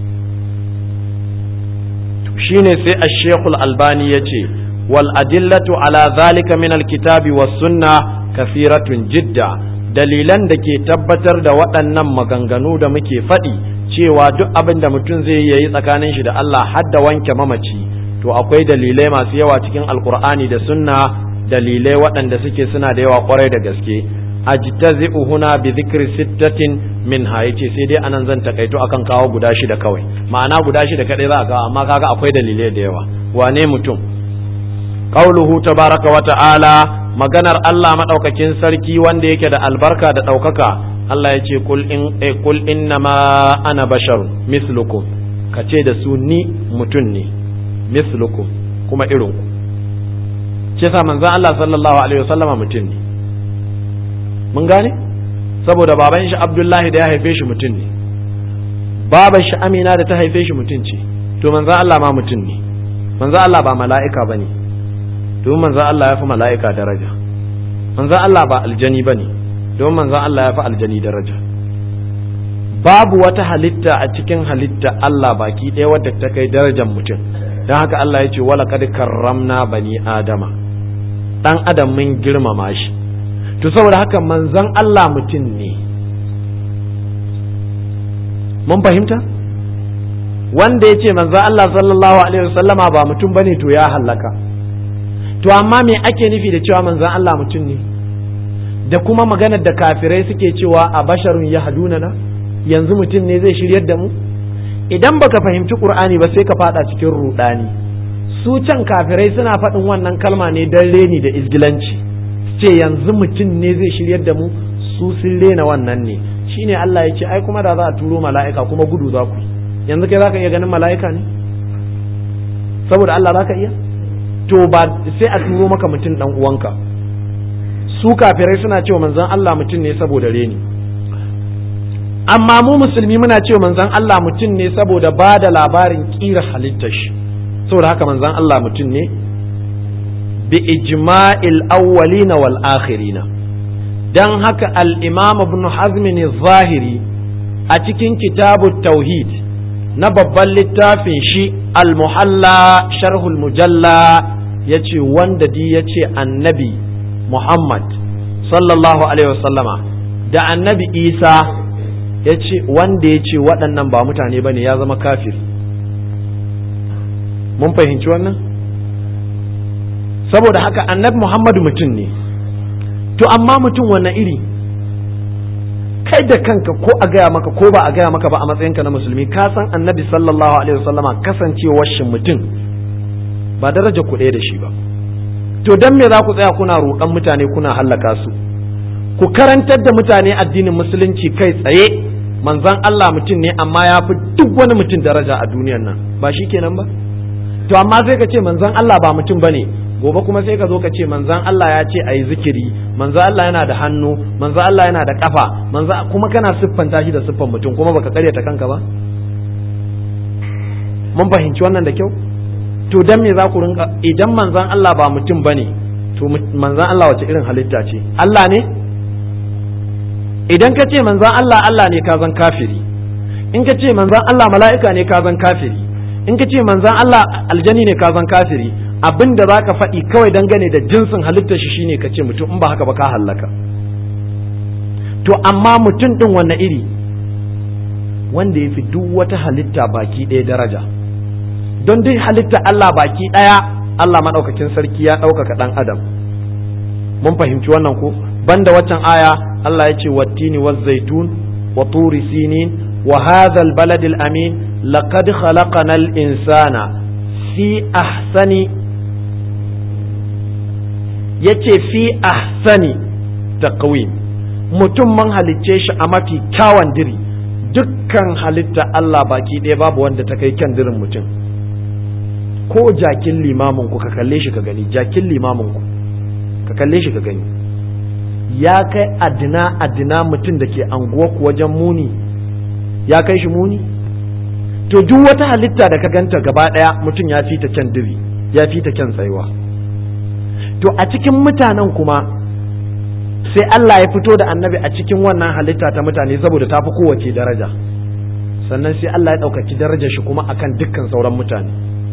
shine sai a shekul albani ya ce wal adillatu ala zalika min alkitabi was sunna kafiratun jidda dalilan da ke tabbatar da waɗannan maganganu da muke faɗi cewa duk abin da mutum zai yi tsakanin shi da Allah har da wanke mamaci to akwai dalilai masu yawa cikin alkur'ani da sunna dalilai waɗanda suke suna da yawa kwarai da gaske ajtazi'u huna bi dhikri sittatin minha yace sai dai anan zan takaito akan kawo guda shida kawai ma'ana guda shida kadai za a kawo amma kaga akwai dalilai da yawa wane mutum qauluhu tabaraka wa ta'ala maganar Allah madaukakin sarki wanda yake da albarka da daukaka Allah ya ce kul in eh, kul innama ana bashar mislukum kace da su ni mutum ne mislukum kuma irin ku ce sa manzon Allah sallallahu alaihi wasallama mutum ne mun gane saboda baban shi abdullahi da ya haife shi mutum ne babar shi amina da ta haife shi mutum ce to manzan Allah ma mutum ne manzan Allah ba mala'ika ba ne domin manzan Allah ya fi mala'ika daraja manzan Allah ba aljani ba ne domin manzan Allah ya fi aljani daraja babu wata halitta a cikin halitta Allah baki ɗaya wadda ta kai darajar mutum don haka Allah ya ce wala kad karramna bani adama dan adam mun girmama shi to saboda haka manzan Allah mutum ne mun fahimta wanda ya ce manzan Allah sallallahu alaihi wasallama ba mutum bane to ya hallaka to amma me ake nufi da cewa manzan Allah mutum ne da kuma maganar da kafirai suke cewa a basharun ya haduna na yanzu mutum ne zai shiryar da mu idan baka fahimci qur'ani ba sai ka fada cikin rudani su can kafirai suna faɗin wannan kalma ne don reni da izgilanci ce yanzu mutum ne zai shiryar da mu su sun rena wannan ne shine Allah ya ce ai kuma da za a turo mala'ika kuma gudu za ku yanzu kai zaka iya ganin mala'ika ne saboda Allah zaka iya to ba sai a turo maka mutum dan uwanka su kafirai suna cewa manzon Allah mutum ne saboda reni amma mu musulmi muna cewa manzon Allah mutum ne saboda ba da labarin kira halittar shi saboda haka manzon Allah mutum ne bi ijma'il awwalina wal akhirina dan haka al-imam ibn hazm ne zahiri a cikin kitabu tauhid na babban littafin shi al-muhalla sharhul mujalla yace wanda di yace annabi muhammad sallallahu alaihi wasallama da annabi isa yace wanda yace waɗannan ba mutane bane ya zama kafir mun fahimci wannan saboda haka annabi muhammadu mutum ne to amma mutum wannan iri kai da kanka ko a gaya maka ko ba a gaya maka ba a matsayinka na musulmi ka san annabi sallallahu alaihi wasallama kasancewar shi mutum ba daraja ku ɗaya da shi ba to dan me za ku tsaya kuna roƙan mutane kuna hallaka su ku karantar da mutane addinin musulunci kai tsaye manzon Allah mutum ne amma ya fi duk wani mutum daraja a duniyar nan ba shi kenan ba to amma sai ka ce manzon Allah ba mutum bane gobe kuma sai ka zo ka ce manzon Allah ya ce ayi zikiri manzon Allah yana da hannu manzon Allah yana da kafa manzon kuma kana siffanta shi da siffan mutum kuma baka karyata kanka ba mun fahimci wannan da kyau to dan me za ku rinka idan manzon Allah ba mutum bane to manzon Allah wace irin halitta ce Allah ne idan ka ce manzon Allah Allah ne ka zan kafiri in ka ce manzon Allah mala'ika ne ka zan kafiri in ka ce manzan Allah aljani ne ka zan kafiri abin da za ka faɗi kawai dangane da jinsin halittar shi shine ka ce mutum in ba haka ba ka hallaka to amma mutum ɗin wanne iri wanda ya fi duk wata halitta baki ɗaya daraja don duk halitta Allah baki ɗaya Allah maɗaukakin sarki ya ɗaukaka ɗan adam mun fahimci wannan ko banda waccan aya Allah ya ce wattini wa zaitun wa turi sinin wa hadha al amin لقد خلقنا الإنسان في أحسن yace fi ahsani taqwim mutum man halicce shi a mafi kyawun diri dukkan halitta Allah baki ɗaya babu wanda ta kai kyan dirin mutum ko jakin limamin ku ka kalle shi ka gani jakin limamin ku ka kalle shi ka gani ya kai adina adina mutum da ke anguwa ku wajen muni ya kai shi muni to duk wata halitta da ka ganta gaba ɗaya mutum ya fi ta kyan diri ya fi ta kyan tsayuwa to a cikin mutanen kuma sai Allah ya fito da annabi a cikin wannan halitta ta mutane saboda ta fi kowace daraja sannan sai Allah ya ɗaukaki darajar shi kuma akan dukkan sauran mutane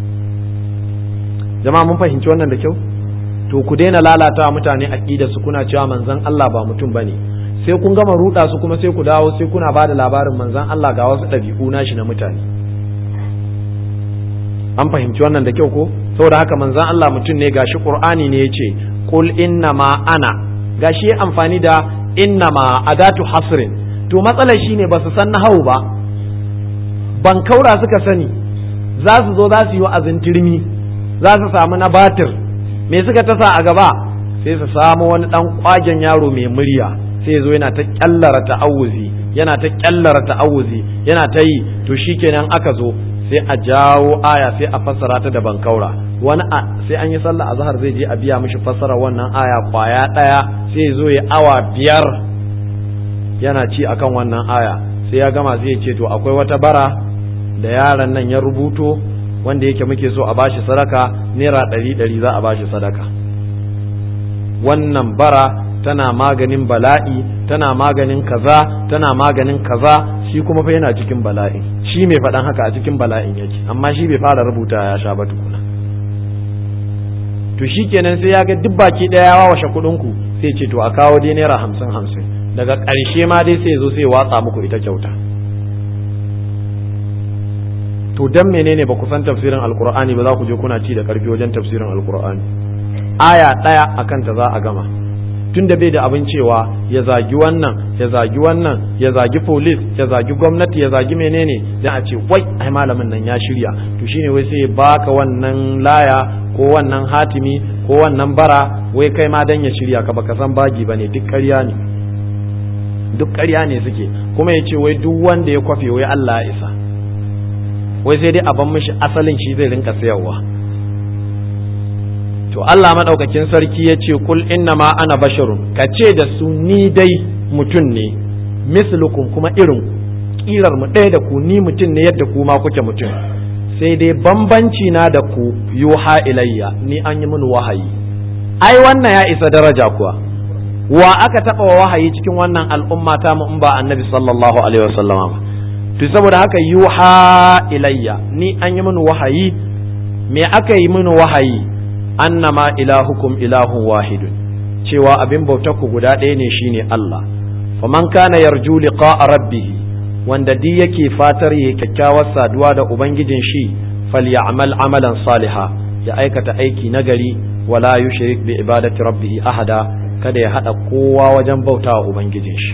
jama'a mun fahimci wannan da kyau to ku daina lalata mutane aqida su kuna cewa manzon Allah ba mutum bane sai kun gama ruɗa su kuma sai ku dawo sai kuna ba da labarin manzon Allah ga wasu ɗabi'u nashi na mutane an fahimci wannan da kyau ko saboda haka manzon Allah mutum ne gashi Qur'ani ne yace qul innama ana gashi amfani da innama adatu hasrin to matsalar shine ba su san nahawu ba ban kaura suka sani za su zo za su yi wa'azin turmi za su samu na batir me suka tasa a gaba sai su samu wani dan kwagen yaro mai murya sai zo yana ta kyallara ta'awuzi yana ta kyallara ta'awuzi yana ta yi to shikenan aka zo sai a jawo aya sai a fassara ta da bankaura wani a sai an yi sallah azhar zai je a biya mishi fassara wannan aya kwaya daya sai zo ya awa biyar yana ci akan wannan aya sai ya gama zai ce to akwai wata bara da yaron nan ya rubuto wanda yake muke so a bashi sadaka naira ɗari ɗari za a bashi sadaka wannan bara tana maganin bala'i tana maganin kaza tana maganin kaza shi kuma fa yana cikin bala'in shi mai faɗan haka a cikin bala'in yake amma shi bai fara rubuta ya sha ba tukuna to shi kenan sai ya ga duk baki ɗaya ya wawashe kuɗin ku sai ce to a kawo dai naira hamsin hamsin daga ƙarshe ma dai sai zo sai watsa muku ita kyauta to dan menene ba ku san tafsirin alkur'ani ba za ku je kuna ci da karfi wajen tafsirin alkur'ani aya ɗaya akan ta za a gama tun da bai da abin cewa ya zagi wannan ya zagi wannan ya zagi polis ya zagi gwamnati ya zagi menene dan a ce wai ai malamin nan ya shirya to shine wai sai baka wannan laya ko wannan hatimi ko wannan bara wai kai ma dan ya shirya ka baka san bagi bane duk ƙarya ne duk ƙarya ne suke kuma ya ce wai duk wanda ya kwafe wai Allah ya isa wai sai dai a ban mishi asalin shi zai rinka sayarwa to Allah madaukakin sarki ya ce kul inna ma ana basharun ka ce da su ni dai mutum ne mislukum kuma irin kirar mu ɗaya da ku ni mutum ne yadda ku ma kuke mutum sai dai bambanci na da ku yuha ilayya ni an yi mini wahayi ai wannan ya isa daraja kuwa wa aka taɓa wa wahayi cikin wannan al'umma ta mu in ba annabi sallallahu alaihi wasallama ba to saboda haka yuha ilayya ni an yi mini wahayi me aka yi mini wahayi annama ilahukum ilahun wahidun cewa abin bautar ku guda ɗaya ne shine Allah faman kana yarju liqa'a rabbih wanda di yake fatar yayi kyakkyawar saduwa da ubangijin shi falyamal amalan saliha ya aikata aiki nagari wala yushrik bi ibadati rabbih ahada kada ya hada kowa wajen bautawa ubangijin shi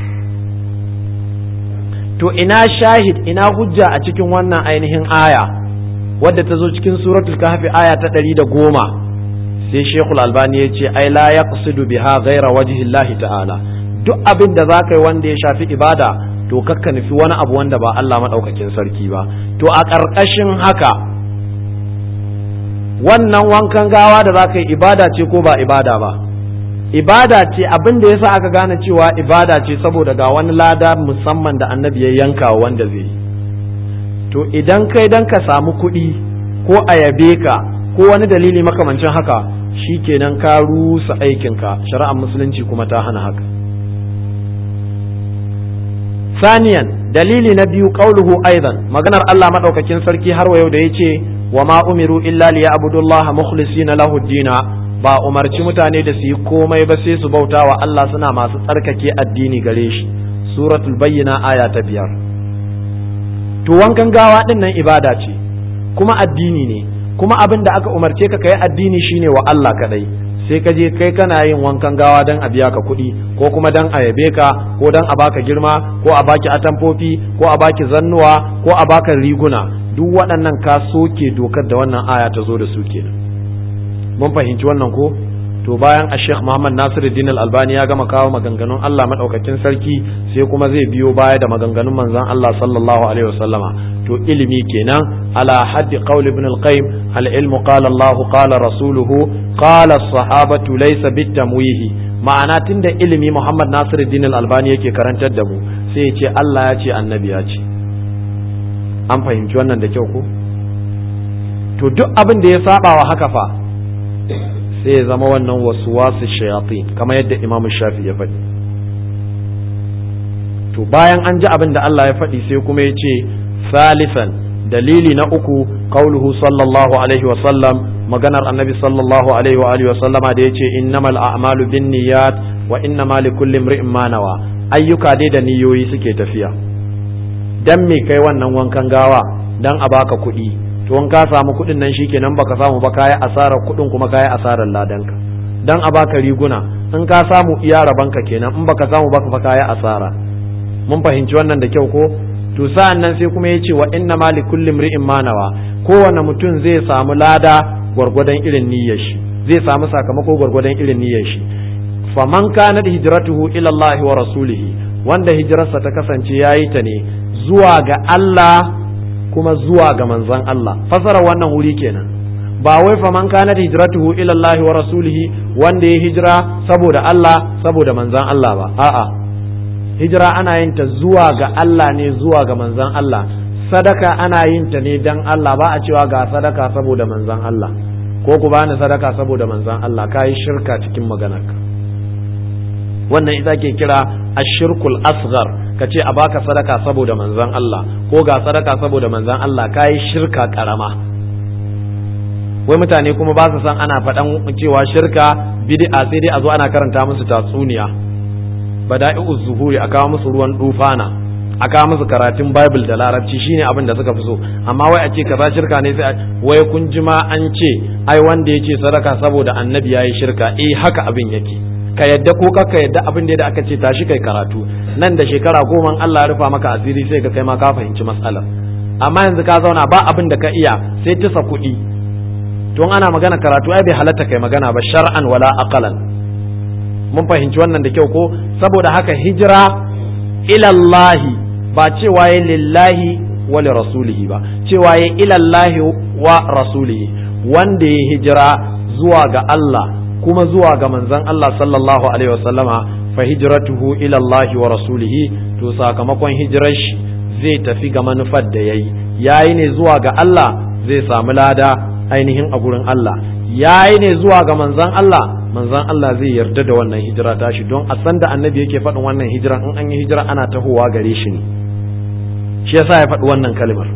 to ina shahid ina hujja a cikin wannan ainihin aya wadda ta zo cikin suratul kahfi aya ta ɗari da goma sai shekul albani ya ce ai la ya biha ghaira wajhillahi ta'ala duk abin da za ka yi wanda ya shafi ibada to kakka nufi wani abu wanda ba Allah maɗaukakin sarki ba to a ƙarƙashin haka wannan wankan gawa da za ka yi ibada ce ko ba ibada ba ibada ce abin da yasa aka gane cewa ibada ce saboda ga wani lada musamman da annabi ya yanka wanda zai yi to idan kai dan ka samu kuɗi ko a yabe ka ko wani dalili makamancin haka shi kenan ka rusa aikinka shari'ar musulunci kuma ta hana haka saniyan dalili na biyu qauluhu aidan maganar Allah madaukakin sarki har wa yau da yace wa ma umiru illa liya'budullaha mukhlisina lahu dina ba umarci mutane da su yi komai ba sai su bauta wa Allah suna masu tsarkake addini gare shi suratul bayyina aya ta biyar to wankan gawa din nan ibada ce kuma addini ne kuma abin da aka umarce ka kai addini shine wa Allah kadai sai ka je kai kana yin wankan gawa dan a biya ka kuɗi ko kuma dan a yabe ka ko dan a baka girma ko a baki atamfofi ko a baki zannuwa ko a baka riguna duk waɗannan ka soke dokar da wannan aya ta zo da su kenan mun fahimci wannan ko to bayan a Sheikh Muhammad Nasiruddin Al-Albani ya gama kawo maganganun Allah madaukakin sarki sai kuma zai biyo baya da maganganun manzon Allah sallallahu alaihi wasallama to ilimi kenan ala haddi qaul ibn al-qayyim al-ilmu qala Allah qala rasuluhu qala as-sahabatu laysa bitamwihi ma'ana tunda ilimi Muhammad Nasiruddin Al-Albani yake karantar da mu sai ya ce Allah ya ce annabi ya ce an fahimci wannan da kyau ko to duk abin da ya saba wa haka fa sai ya zama wannan wasu wasu shayatin kamar yadda imam shafi ya faɗi to bayan an ji abin da Allah ya faɗi sai kuma ya ce salisan dalili na uku qauluhu sallallahu alaihi wa sallam maganar annabi sallallahu alaihi wa alihi wa sallama da yace innamal a'malu binniyat wa innamal likulli imri'in ma nawa ayyuka dai da niyoyi suke tafiya dan me kai wannan wankan gawa dan a baka kuɗi to in ka samu kuɗin nan shikenan baka samu ba kayi asarar kuɗin kuma kayi asarar ladanka dan a baka riguna in ka samu iya rabanka kenan in baka samu baka fa kayi asara mun fahimci wannan da kyau ko to sa'an nan sai kuma yace wa inna ma li kulli imri'in ma nawa kowane mutum zai samu lada gwargwadon irin niyyar shi zai samu sakamako gwargwadon irin niyyar shi faman kanat hijratuhu ila Allah wa rasulihi wanda hijirarsa ta kasance yayi ta ne zuwa ga Allah kuma zuwa ga manzon Allah fasara wannan wuri kenan ba wai fa man kana hijratuhu ila Allah wa rasulihi wanda ya hijira saboda Allah saboda manzon Allah ba a'a hijira ana yin ta zuwa ga Allah ne zuwa ga manzon Allah sadaka ana yin ta ne dan Allah ba a cewa ga sadaka saboda manzon Allah ko ku bani sadaka saboda manzon Allah kai shirka cikin maganarka wannan ita ke kira ashirkul asghar ka ce a baka sadaka saboda manzon Allah ko ga sadaka saboda manzon Allah kai shirka karama wai mutane kuma ba su san ana faɗan cewa shirka bid'a sai dai a zo ana karanta musu tatsuniya bada'i'uz zuhuri a kawo musu ruwan dufana a kawo musu karatun bible da larabci shine abin da suka fi so amma wai a ce kaza shirka ne sai wai kun ji ma an ce ai wanda ya ce sadaka saboda annabi yayi shirka eh haka abin yake ka yadda ko ka yadda abin da aka ce tashi kai karatu nan da shekara goma Allah ya rufa maka asiri sai ka kai ma ka fahimci matsalar amma yanzu ka zauna ba abin da ka iya sai tisa kuɗi tun ana magana karatu ai bai halatta kai magana ba shar'an wala aqalan mun fahimci wannan da kyau ko saboda haka hijira ilallahi ba cewa ya lillahi wa li rasulihi ba cewa ya ilallahi wa rasulihi wanda ya hijira zuwa ga Allah kuma zuwa ga manzon Allah sallallahu alaihi wasallama fa hijratuhu ila Allah wa rasulihi to sakamakon hijirar shi zai tafi ga manufar da yayi yayi ne zuwa ga Allah zai samu lada ainihin a gurin Allah yayi ne zuwa ga manzon Allah manzon Allah zai yarda da wannan hijira tashi don a san da annabi yake faɗin wannan hijira in an yi hijira ana tahowa gare shi ne shi yasa ya faɗi wannan kalmar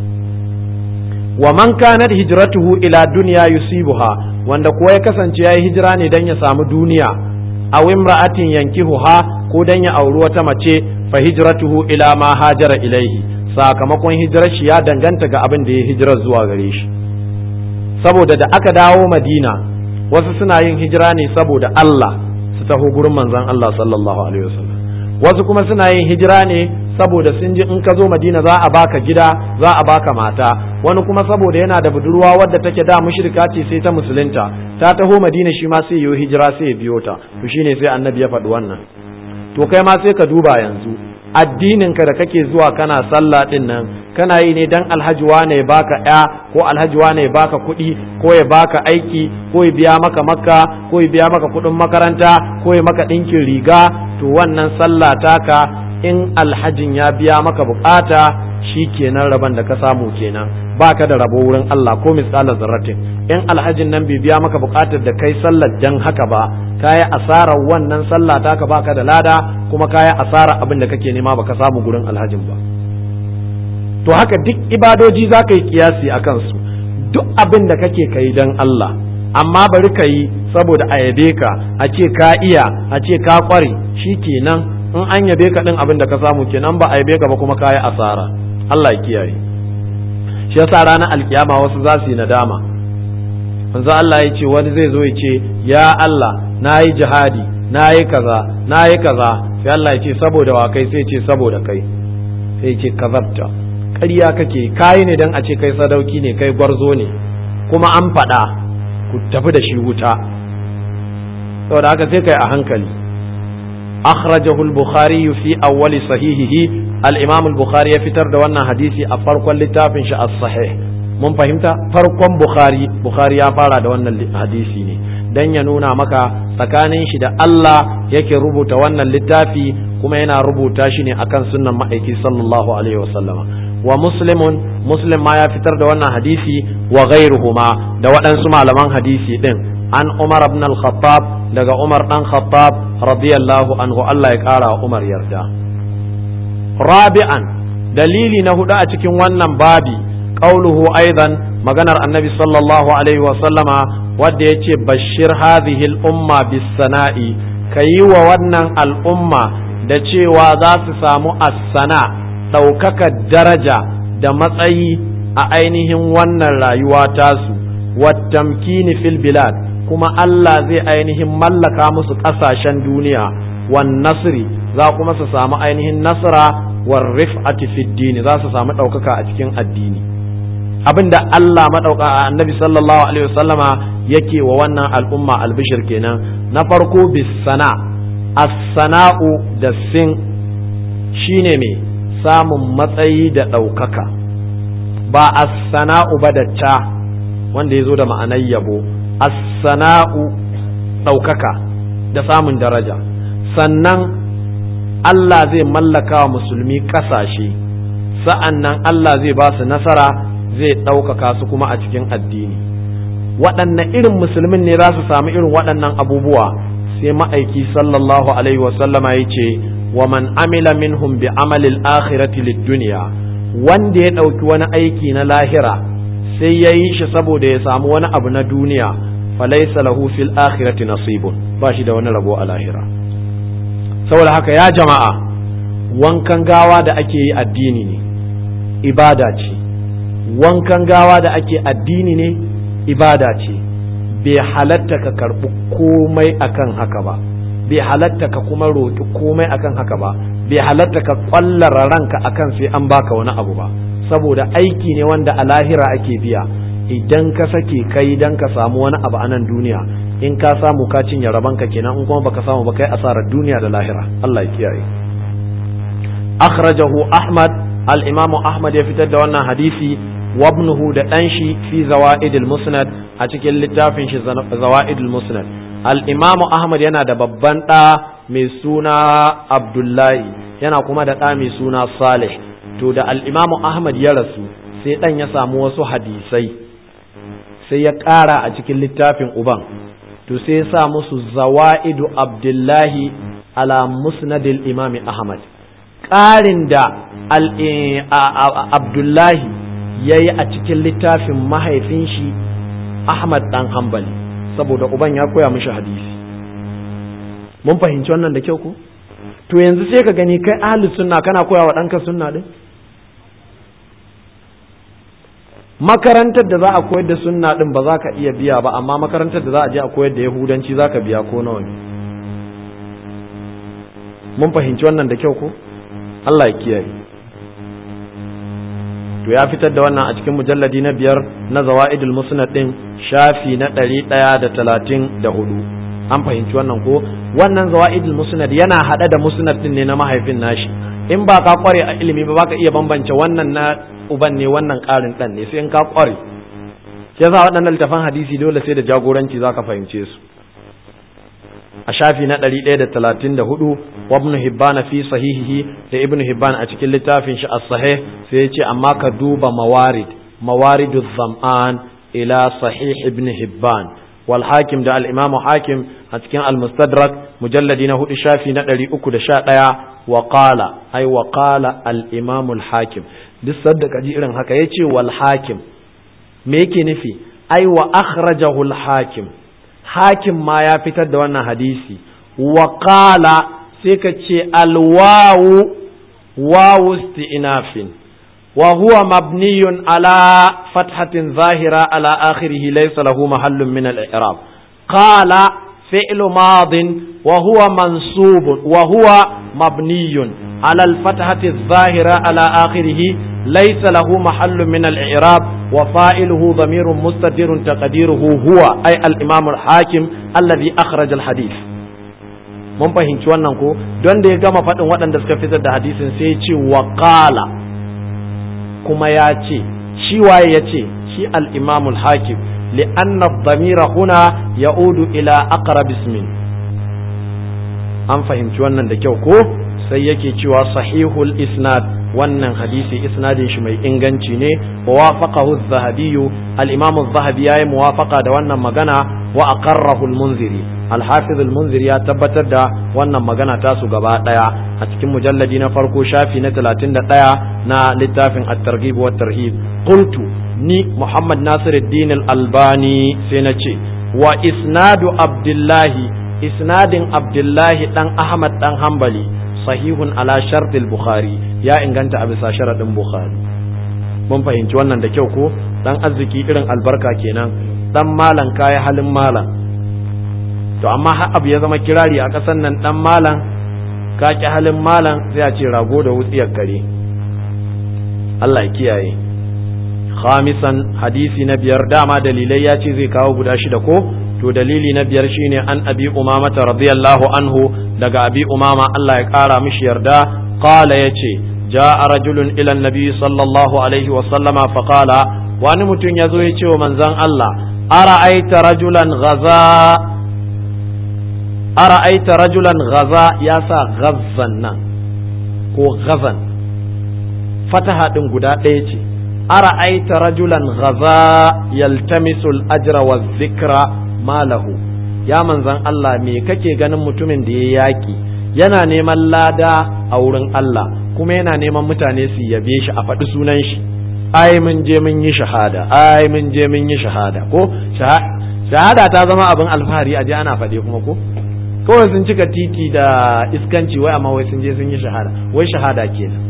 wa man kanat hijratuhu ila dunya yusibuha wanda kuwa ya kasance yayi hijira ne dan ya samu duniya aw imra'atin yankihuha ko dan ya auri wata mace fa hijratuhu ila ma hajara ilaihi sakamakon hijirar shi ya danganta ga abin da ya hijira zuwa gare shi saboda da aka dawo madina wasu suna yin hijira ne saboda Allah su taho gurin manzon Allah sallallahu alaihi wasallam wasu kuma suna yin hijira ne saboda sun ji in ka zo madina za a baka gida za a baka mata wani kuma saboda yana da budurwa wadda take da mushrika ce sai ta musulunta ta taho madina shi ma sai yi hijira sai ya biyo ta to shine sai annabi ya faɗi wannan to kai ma sai ka duba yanzu addinin ka da kake zuwa kana sallah din nan kana yi ne dan alhaji wane ya baka ya ko alhaji wane ya baka kuɗi ko ya baka aiki ko ya biya maka makka ko ya biya maka kuɗin makaranta ko ya maka ɗinkin riga to wannan sallah taka in alhajin ya biya maka bukata shi kenan rabon da ka samu kenan baka da rabo wurin Allah ko misalar zarratin in alhajin nan bai biya maka bukatar da kai sallar dan haka ba kayi asarar wannan sallah taka baka da lada kuma kayi asarar abin da kake nema baka samu gurin alhajin ba to haka duk ibadoji za ka yi kiyasi a kansu duk abin da kake kai dan Allah amma bari ka yi saboda a yabe ka a ce ka iya a ce ka kware shi kenan in an yabe ka din abin da ka samu kenan ba a yabe ka ba kuma kayi asara Allah ya kiyaye shi yasa ranar alkiyama wasu za su yi nadama manzo Allah ya ce wani zai zo ya ce ya Allah na yi jihadi na yi kaza na yi kaza sai Allah ya ce saboda wa kai sai ce saboda kai sai ce kazabta ƙarya kake kayi ne dan a ce kai sadauki ne kai gwarzo ne kuma an faɗa ku tafi da shi wuta saboda haka sai kai a hankali akhrajahu al-bukhari fi awwali sahihihi al-imam al-bukhari ya fitar da wannan hadisi a farkon littafin shi as-sahih mun fahimta farkon bukhari bukhari ya fara da wannan hadisi ne dan ya nuna maka tsakanin shi da Allah yake rubuta wannan littafi kuma yana rubuta shi ne akan sunnan ma'aiki sallallahu alaihi wasallam wa muslimun muslim ma ya fitar da wannan hadisi wa ghairuhuma da waɗansu malaman hadisi din an umar ibn al-khattab daga umar dan khattab radiyallahu anhu Allah ya kara wa umar yarda rabi'an dalili na hudu a cikin wannan babi qauluhu aidan maganar annabi sallallahu alaihi wa sallama wanda yace bashir hadhihi al-umma bis sana'i kayi wa wannan al'umma da cewa za su samu as-sana ɗaukakar daraja da matsayi a ainihin wannan rayuwa tasu wattamkini fil bilad kuma Allah zai ainihin mallaka musu ƙasashen duniya wan nasri za kuma su samu ainihin nasara war rif'ati fid dini za su samu ɗaukaka a cikin addini abinda Allah madauka annabi sallallahu alaihi wasallama yake wa wannan al'umma albishir kenan na farko bis sana as-sana'u da sin shine me samun matsayi da ɗaukaka ba as-sana'u ba da ta wanda ya zo da ma'anar yabo as-sana'u ɗaukaka da samun daraja sannan Allah zai mallaka wa musulmi ƙasashe sa'an nan Allah zai ba su nasara zai ɗaukaka su kuma a cikin addini waɗanne irin musulmin ne za su samu irin waɗannan abubuwa sai ma'aiki sallallahu alaihi wasallama ya ce wa man amila minhum bi amalil akhirati lid duniya wanda ya ɗauki wani aiki na lahira sai ya yi shi saboda ya samu wani abu na duniya falaisa lahu fil akhirati nasibun ba shi da wani rabo a lahira saboda haka ya jama'a wankan gawa da ake yi addini ne ibada ce wankan gawa da ake addini ne ibada ce bai halatta ka karɓi komai akan haka ba bai halatta ka kuma roƙi komai akan haka ba bai halatta ka ƙwallara ranka akan sai an baka wani abu ba saboda aiki ne wanda a lahira ake biya idan ka sake kai dan ka samu wani abu a nan duniya in ka samu ka cinye rabanka kenan in kuma baka samu ba kai asarar duniya da lahira Allah ya kiyaye akhrajahu ahmad al-imamu ahmad ya fitar da wannan hadisi wabnuhu da dan shi fi zawaid al-musnad a cikin littafin shi zawaid al-musnad al-imamu ahmad yana da babban da mai suna abdullahi yana kuma da da mai suna salih to da al-imamu ahmad ya rasu sai dan ya samu wasu hadisai sai ya ƙara a cikin littafin uban to sai ya sa musu zawa'idu abdullahi ala musnadil imami ahmad ƙarin da abdullahi ya yi a cikin littafin mahaifin shi ahmad ɗan hambali saboda uban ya koya mishi hadisi mun fahimci wannan da kyau ku to yanzu sai ka gani kai ahli sunna kana koya wa ɗanka sunna ɗin makarantar da za a koyar da sunna din ba za ka iya biya ba amma makarantar da za a je a koyar da yahudanci za ka biya ko nawa ne mun fahimci wannan da kyau ko Allah ya kiyaye to ya fitar da wannan a cikin mujalladi na biyar na zawa'idul musnad din shafi na ɗari ɗaya da talatin da hudu an fahimci wannan ko wannan zawa'idul musnad yana haɗe da musnad din ne na mahaifin nashi in ba ka kware a ilimi ba ka iya bambance wannan na uban ne wannan ƙarin ɗan ne sai in ka ƙware shi yasa waɗannan littafan hadisi dole sai da jagoranci za ka fahimce su a shafi na ɗari ɗaya da talatin da hudu wa ibn hibban fi sahihihi da ibn hibban a cikin littafin shi as-sahih sai ya ce amma ka duba mawarid mawaridu zam'an ila sahih ibn hibban wal hakim da al-imamu hakim a cikin al-mustadrak mujalladi na hudu shafi na ɗari uku da sha ɗaya wa qala ai wa qala al-imamu al-hakim duk sadda ka ji irin haka ya ce wal hakim me yake nufi ai wa akhrajahu al hakim hakim ma ya fitar da wannan hadisi wa qala sai ka ce al wawu wawu isti'nafin wa huwa mabniyun ala fathatin zahira ala akhirih laysa lahu mahallun min al i'rab qala fi'lu madin wa huwa mansub wa huwa mabniyun على الفتحة الظاهرة على آخره ليس له محل من الإعراب وفائله ضمير مستتر تقديره هو أي الإمام الحاكم الذي أخرج الحديث mun fahimci wannan ko don da ya gama faɗin waɗanda suka fitar da hadisin sai ya ce wa ƙala kuma ya ce shi waye ya ce shi al-imamul hakim li'anna dhamira huna ya'udu ila aqrab ismin an fahimci wannan da kyau ko sai yake cewa sahihul isnad wannan hadisi isnadin shi mai inganci ne wa wafaqahu az-zahabi al-imam az-zahabi yayi muwafaqa da wannan magana wa aqarrahu al-munziri al-hafiz al-munziri ya tabbatar da wannan magana ta su gaba daya a cikin mujalladi na farko shafi na 31 na littafin at-targhib wa tarhib qultu ni muhammad nasiruddin al-albani sai na ce wa isnadu abdullahi isnadin abdullahi dan ahmad dan hanbali sahihun ala shartil bukhari ya inganta a bisa sharadin bukhari mun fahimci wannan da kyau ko dan arziki irin albarka kenan dan malan kaya halin malan to amma har abu ya zama kirari a kasan nan dan malan ka ki halin malan sai a ce rago da wutsiyar kare Allah ya kiyaye khamisan hadisi na biyar dama dalilai ya ce zai kawo guda shida ko to dalili na biyar shine an abi umamata radiyallahu anhu daga abi umama Allah ya kara mishi yarda qala yace ja'a rajulun ila annabi sallallahu alaihi wa sallama fa qala wani mutum yazo ya ce wa manzon Allah ara'aita rajulan ghaza ara'aita rajulan ghaza ya sa ghazzan nan ko ghazan fataha din guda ɗaya ce ara'aita rajulan ghaza yaltamisu al-ajra wa dhikra malahu ya manzan Allah me kake ganin mutumin da ya yaki yana neman lada a wurin Allah kuma yana neman mutane su yabe shi a faɗi sunan shi ai mun je mun yi shahada ai mun je mun yi shahada ko shahada ta zama abin alfahari a je ana faɗe kuma ko kawai sun cika titi da iskanci wai amma wai sun je sun yi shahada wai shahada kenan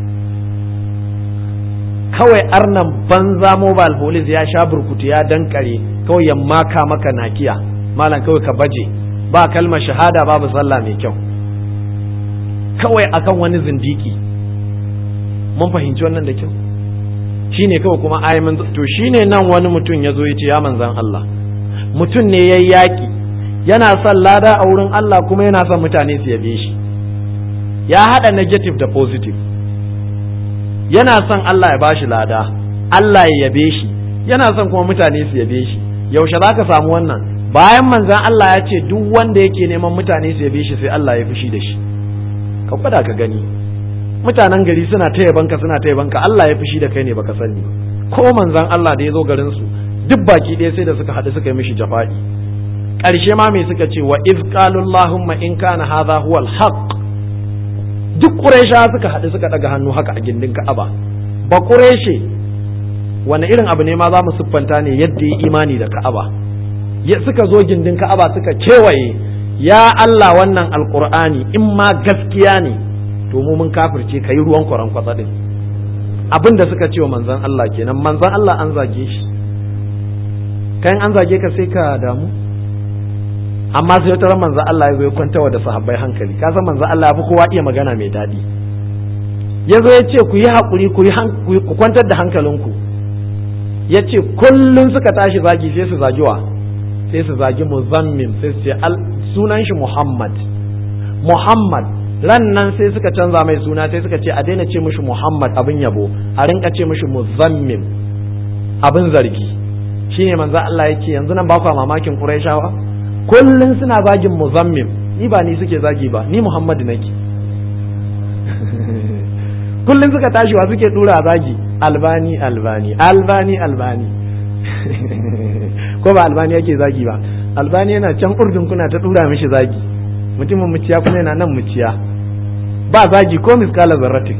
kawai arnan banza mobile police ya sha burkutu ya dankare kawai ya maka maka nakiya malam kawai ka baje ba kalmar shahada babu sallah mai kyau kawai akan wani zindiki mun fahimci wannan da kyau shine kawai kuma ayamin to shine nan wani mutum ya zo ya ce ya manzan Allah mutum ne ya yaƙi yana son lada a wurin Allah kuma yana son mutane su yabe shi ya haɗa negative da positive yana son Allah ya bashi lada Allah ya yabe shi yana son kuma mutane su yabe shi yaushe za ka samu wannan bayan manzan Allah ya ce duk wanda yake neman mutane su yabe shi sai Allah ya fushi da shi ka gwada ka gani mutanen gari suna ta yabanka suna ta yabanka Allah ya fushi da kai ne baka sani ko manzan Allah da ya zo garin su duk baki ɗaya sai da suka haɗu suka yi mishi jafa'i ƙarshe ma me suka ce wa iz qalu allahumma in kana hadha huwa al-haqq duk quraisha suka haɗu suka daga hannu haka a gindin Ka'aba ba quraishe wani irin abu ne ma za mu siffanta ne yadda yi imani da Ka'aba ya suka zo gindin Ka'aba suka kewaye ya Allah wannan alqur'ani in ma gaskiya ne to mu mun kafirce kai ruwan kwaran kwatsa din abin da suka ce wa manzon Allah kenan manzon Allah an zage shi kayan an zage ka sai ka damu amma sai wata manzo Allah ya zo ya kwantawa da sahabbai hankali ka san manzo Allah ya fi kowa iya magana mai daɗi ya zo ya ce ku yi haƙuri ku kwantar da hankalinku ya ce kullum suka tashi zagi sai su zagi wa sai su zagi muzammim sai su ce sunan shi Muhammad Muhammad ran nan sai suka canza mai suna sai suka ce a daina ce mishi Muhammad abin yabo a rinka ce mishi muzammim abin zargi shine manzo Allah yake yanzu nan ba ku mamakin Qurayshawa kullun suna zagin muzammim ni ba ni suke zagi ba ni Muhammad nake kullun suka tashi wa suke dura zagi albani albani albani albani ko ba albani yake zagi ba albani yana can urdun kuna ta dura mishi zagi mutumin muciya kuma yana nan muciya ba zagi ko miskala zarratin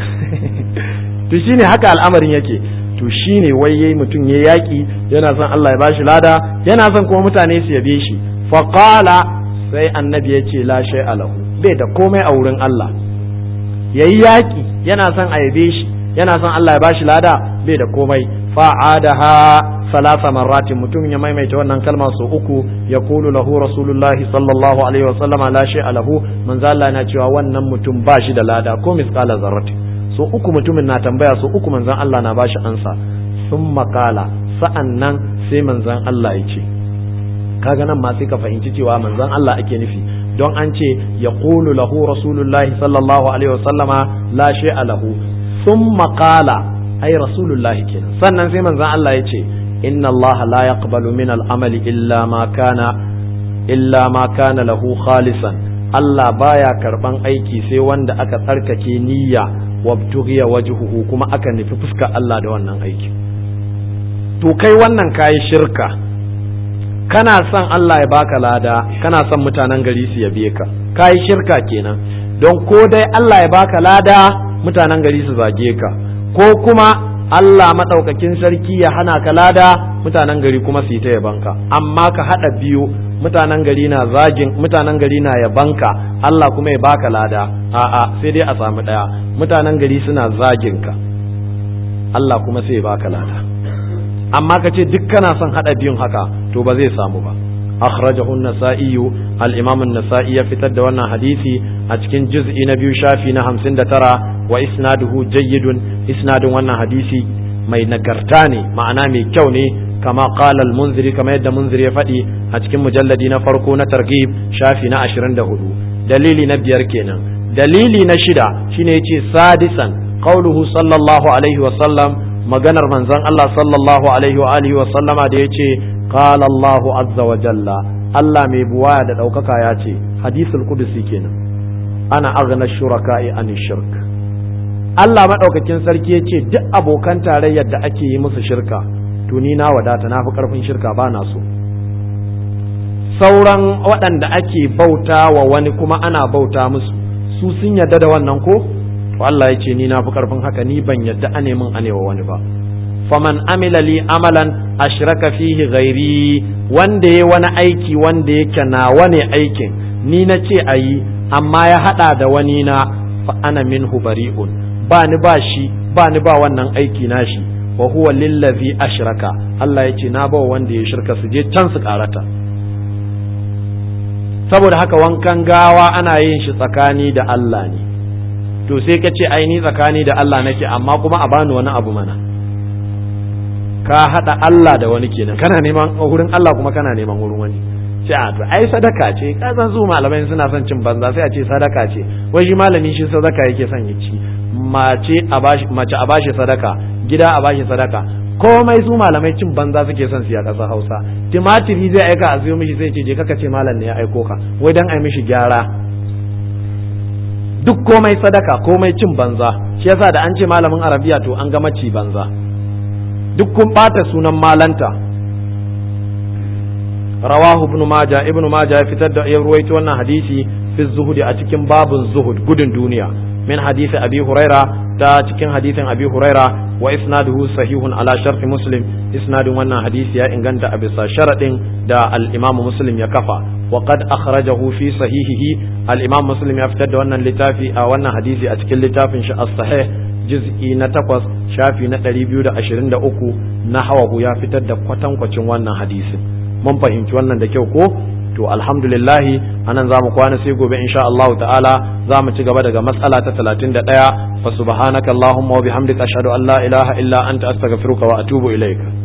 to shine haka al'amarin yake to shine wai yayi mutum ya yaki yana son Allah ya bashi lada yana son kuma mutane su yabe shi fa qala sai annabi ya ce la shay alahu bai da komai a wurin Allah yayi yaki yana son a yabe shi yana son Allah ya bashi lada bai da komai fa adaha salasa marratin mutum ya maimaita wannan kalma sau uku ya kulu lahu rasulullahi sallallahu alaihi wa sallama la shay alahu manzo Allah na cewa wannan mutum ba shi da lada ko misqala zarratin so uku mutumin na tambaya so uku manzan Allah na bashi ansa sun makala sa'an nan sai manzan Allah ya ce kaga nan ma sai ka fahimci cewa manzan Allah ake nufi don an ce ya qulu lahu rasulullahi sallallahu alaihi wasallama la shay'a lahu sun makala ai rasulullahi kenan sannan sai manzan Allah ya ce inna Allah la yaqbalu min al-amali illa ma kana illa ma kana lahu khalisan Allah baya karban aiki sai wanda aka tsarkake niyya wabtughiya wajhuhu kuma aka nufi fuskar Allah da wannan aiki to kai wannan kayi shirka kana son Allah ya baka lada kana son mutanen gari su yabe ka kayi shirka kenan don ko dai Allah ya baka lada mutanen gari su zage ka ko kuma Allah maɗaukakin sarki ya hana ka lada mutanen gari kuma su yi ta yabanka amma ka haɗa biyu mutanen gari na zagin mutanen gari na yabanka Allah kuma ya baka lada a'a sai dai a samu ɗaya mutanen gari suna zagin ka Allah kuma sai ya baka lada amma ka ce duk kana son haɗa biyun haka to ba zai samu ba akhrajahu an-nasa'i al-imam an-nasa'i ya fitar da wannan hadisi a cikin juz'i na biyu shafi na 59 wa isnaduhu jayyidun isnadun wannan hadisi mai nagarta ne ma'ana mai kyau ne kama qala al-munziri kama yadda munziri ya faɗi a cikin mujalladi na farko na targhib shafi na 24 dalili na biyar kenan dalili na shida shine yace sadisan qauluhu sallallahu alaihi wa sallam maganar manzon Allah sallallahu alaihi wa alihi wa sallama da yace qala Allah azza wa jalla Allah mai buwaya da ɗaukaka ya ce hadisul qudusi kenan ana aghna shuraka'i an shirk Allah maɗaukakin sarki ya ce duk abokan tarayyar da ake yi musu shirka to ni na wadata na fi ƙarfin shirka ba na so sauran waɗanda ake bauta wa wani kuma ana bauta musu su sun yarda da wannan ko to Allah ya ce ni na fi ƙarfin haka ni ban yarda a nemin a wa wani ba faman amila li amalan ashraka fihi ghairi wanda ya wani aiki wanda yake nawa ne aikin ni na ce a yi amma ya haɗa da wani na fa ana minhu bari'un ba ni ba shi ba ni ba wannan aiki na shi wa huwa lillazi ashraka Allah ya ce na ba wanda ya shirka su je can su karata saboda haka wankan gawa ana yin shi tsakani da Allah ne to sai ka ce ai ni tsakani da Allah nake amma kuma a bani wani abu mana ka hada Allah da wani kenan kana neman wurin Allah kuma kana neman wurin wani sai a to ai sadaka ce ka san su malamai suna son cin banza sai a ce sadaka ce wai shi malami shi sadaka yake son ya ci mace a bashi mace a bashi sadaka gida a bashi sadaka komai su malamai cin banza suke son su a ƙasar Hausa timatiri zai aika a siyo mishi sai ce je kaka ce malam ne ya aiko ka wai dan ai mishi gyara duk komai sadaka komai cin banza shi yasa da an ce malamin arabiya to an gama ci banza duk kun bata sunan malanta rawahu ibn majah ibn majah ya fitar da ya ruwaito wannan hadisi fi zuhudi a cikin babun zuhud gudun duniya min hadisi abi huraira ta cikin hadisin abi huraira wa isnaduhu sahihun ala sharti muslim isnadin wannan hadisi ya inganta a bisa sharadin da al-imamu muslim ya kafa wa qad akhrajahu fi sahihihi al-imam muslim ya fitar da wannan littafi a wannan hadisi a cikin littafin shi as-sahih juz'i na takwas shafi na ɗari biyu da ashirin da uku na hawahu ya fitar da kwatankwacin wannan hadisin mun fahimci wannan da kyau ko to alhamdulillahi anan za mu kwana sai gobe insha Allah ta'ala za mu ci gaba daga matsala ta talatin da ɗaya fa subhanaka allahumma wa bihamdika ashhadu an la ilaha illa anta astaghfiruka wa atubu ilaik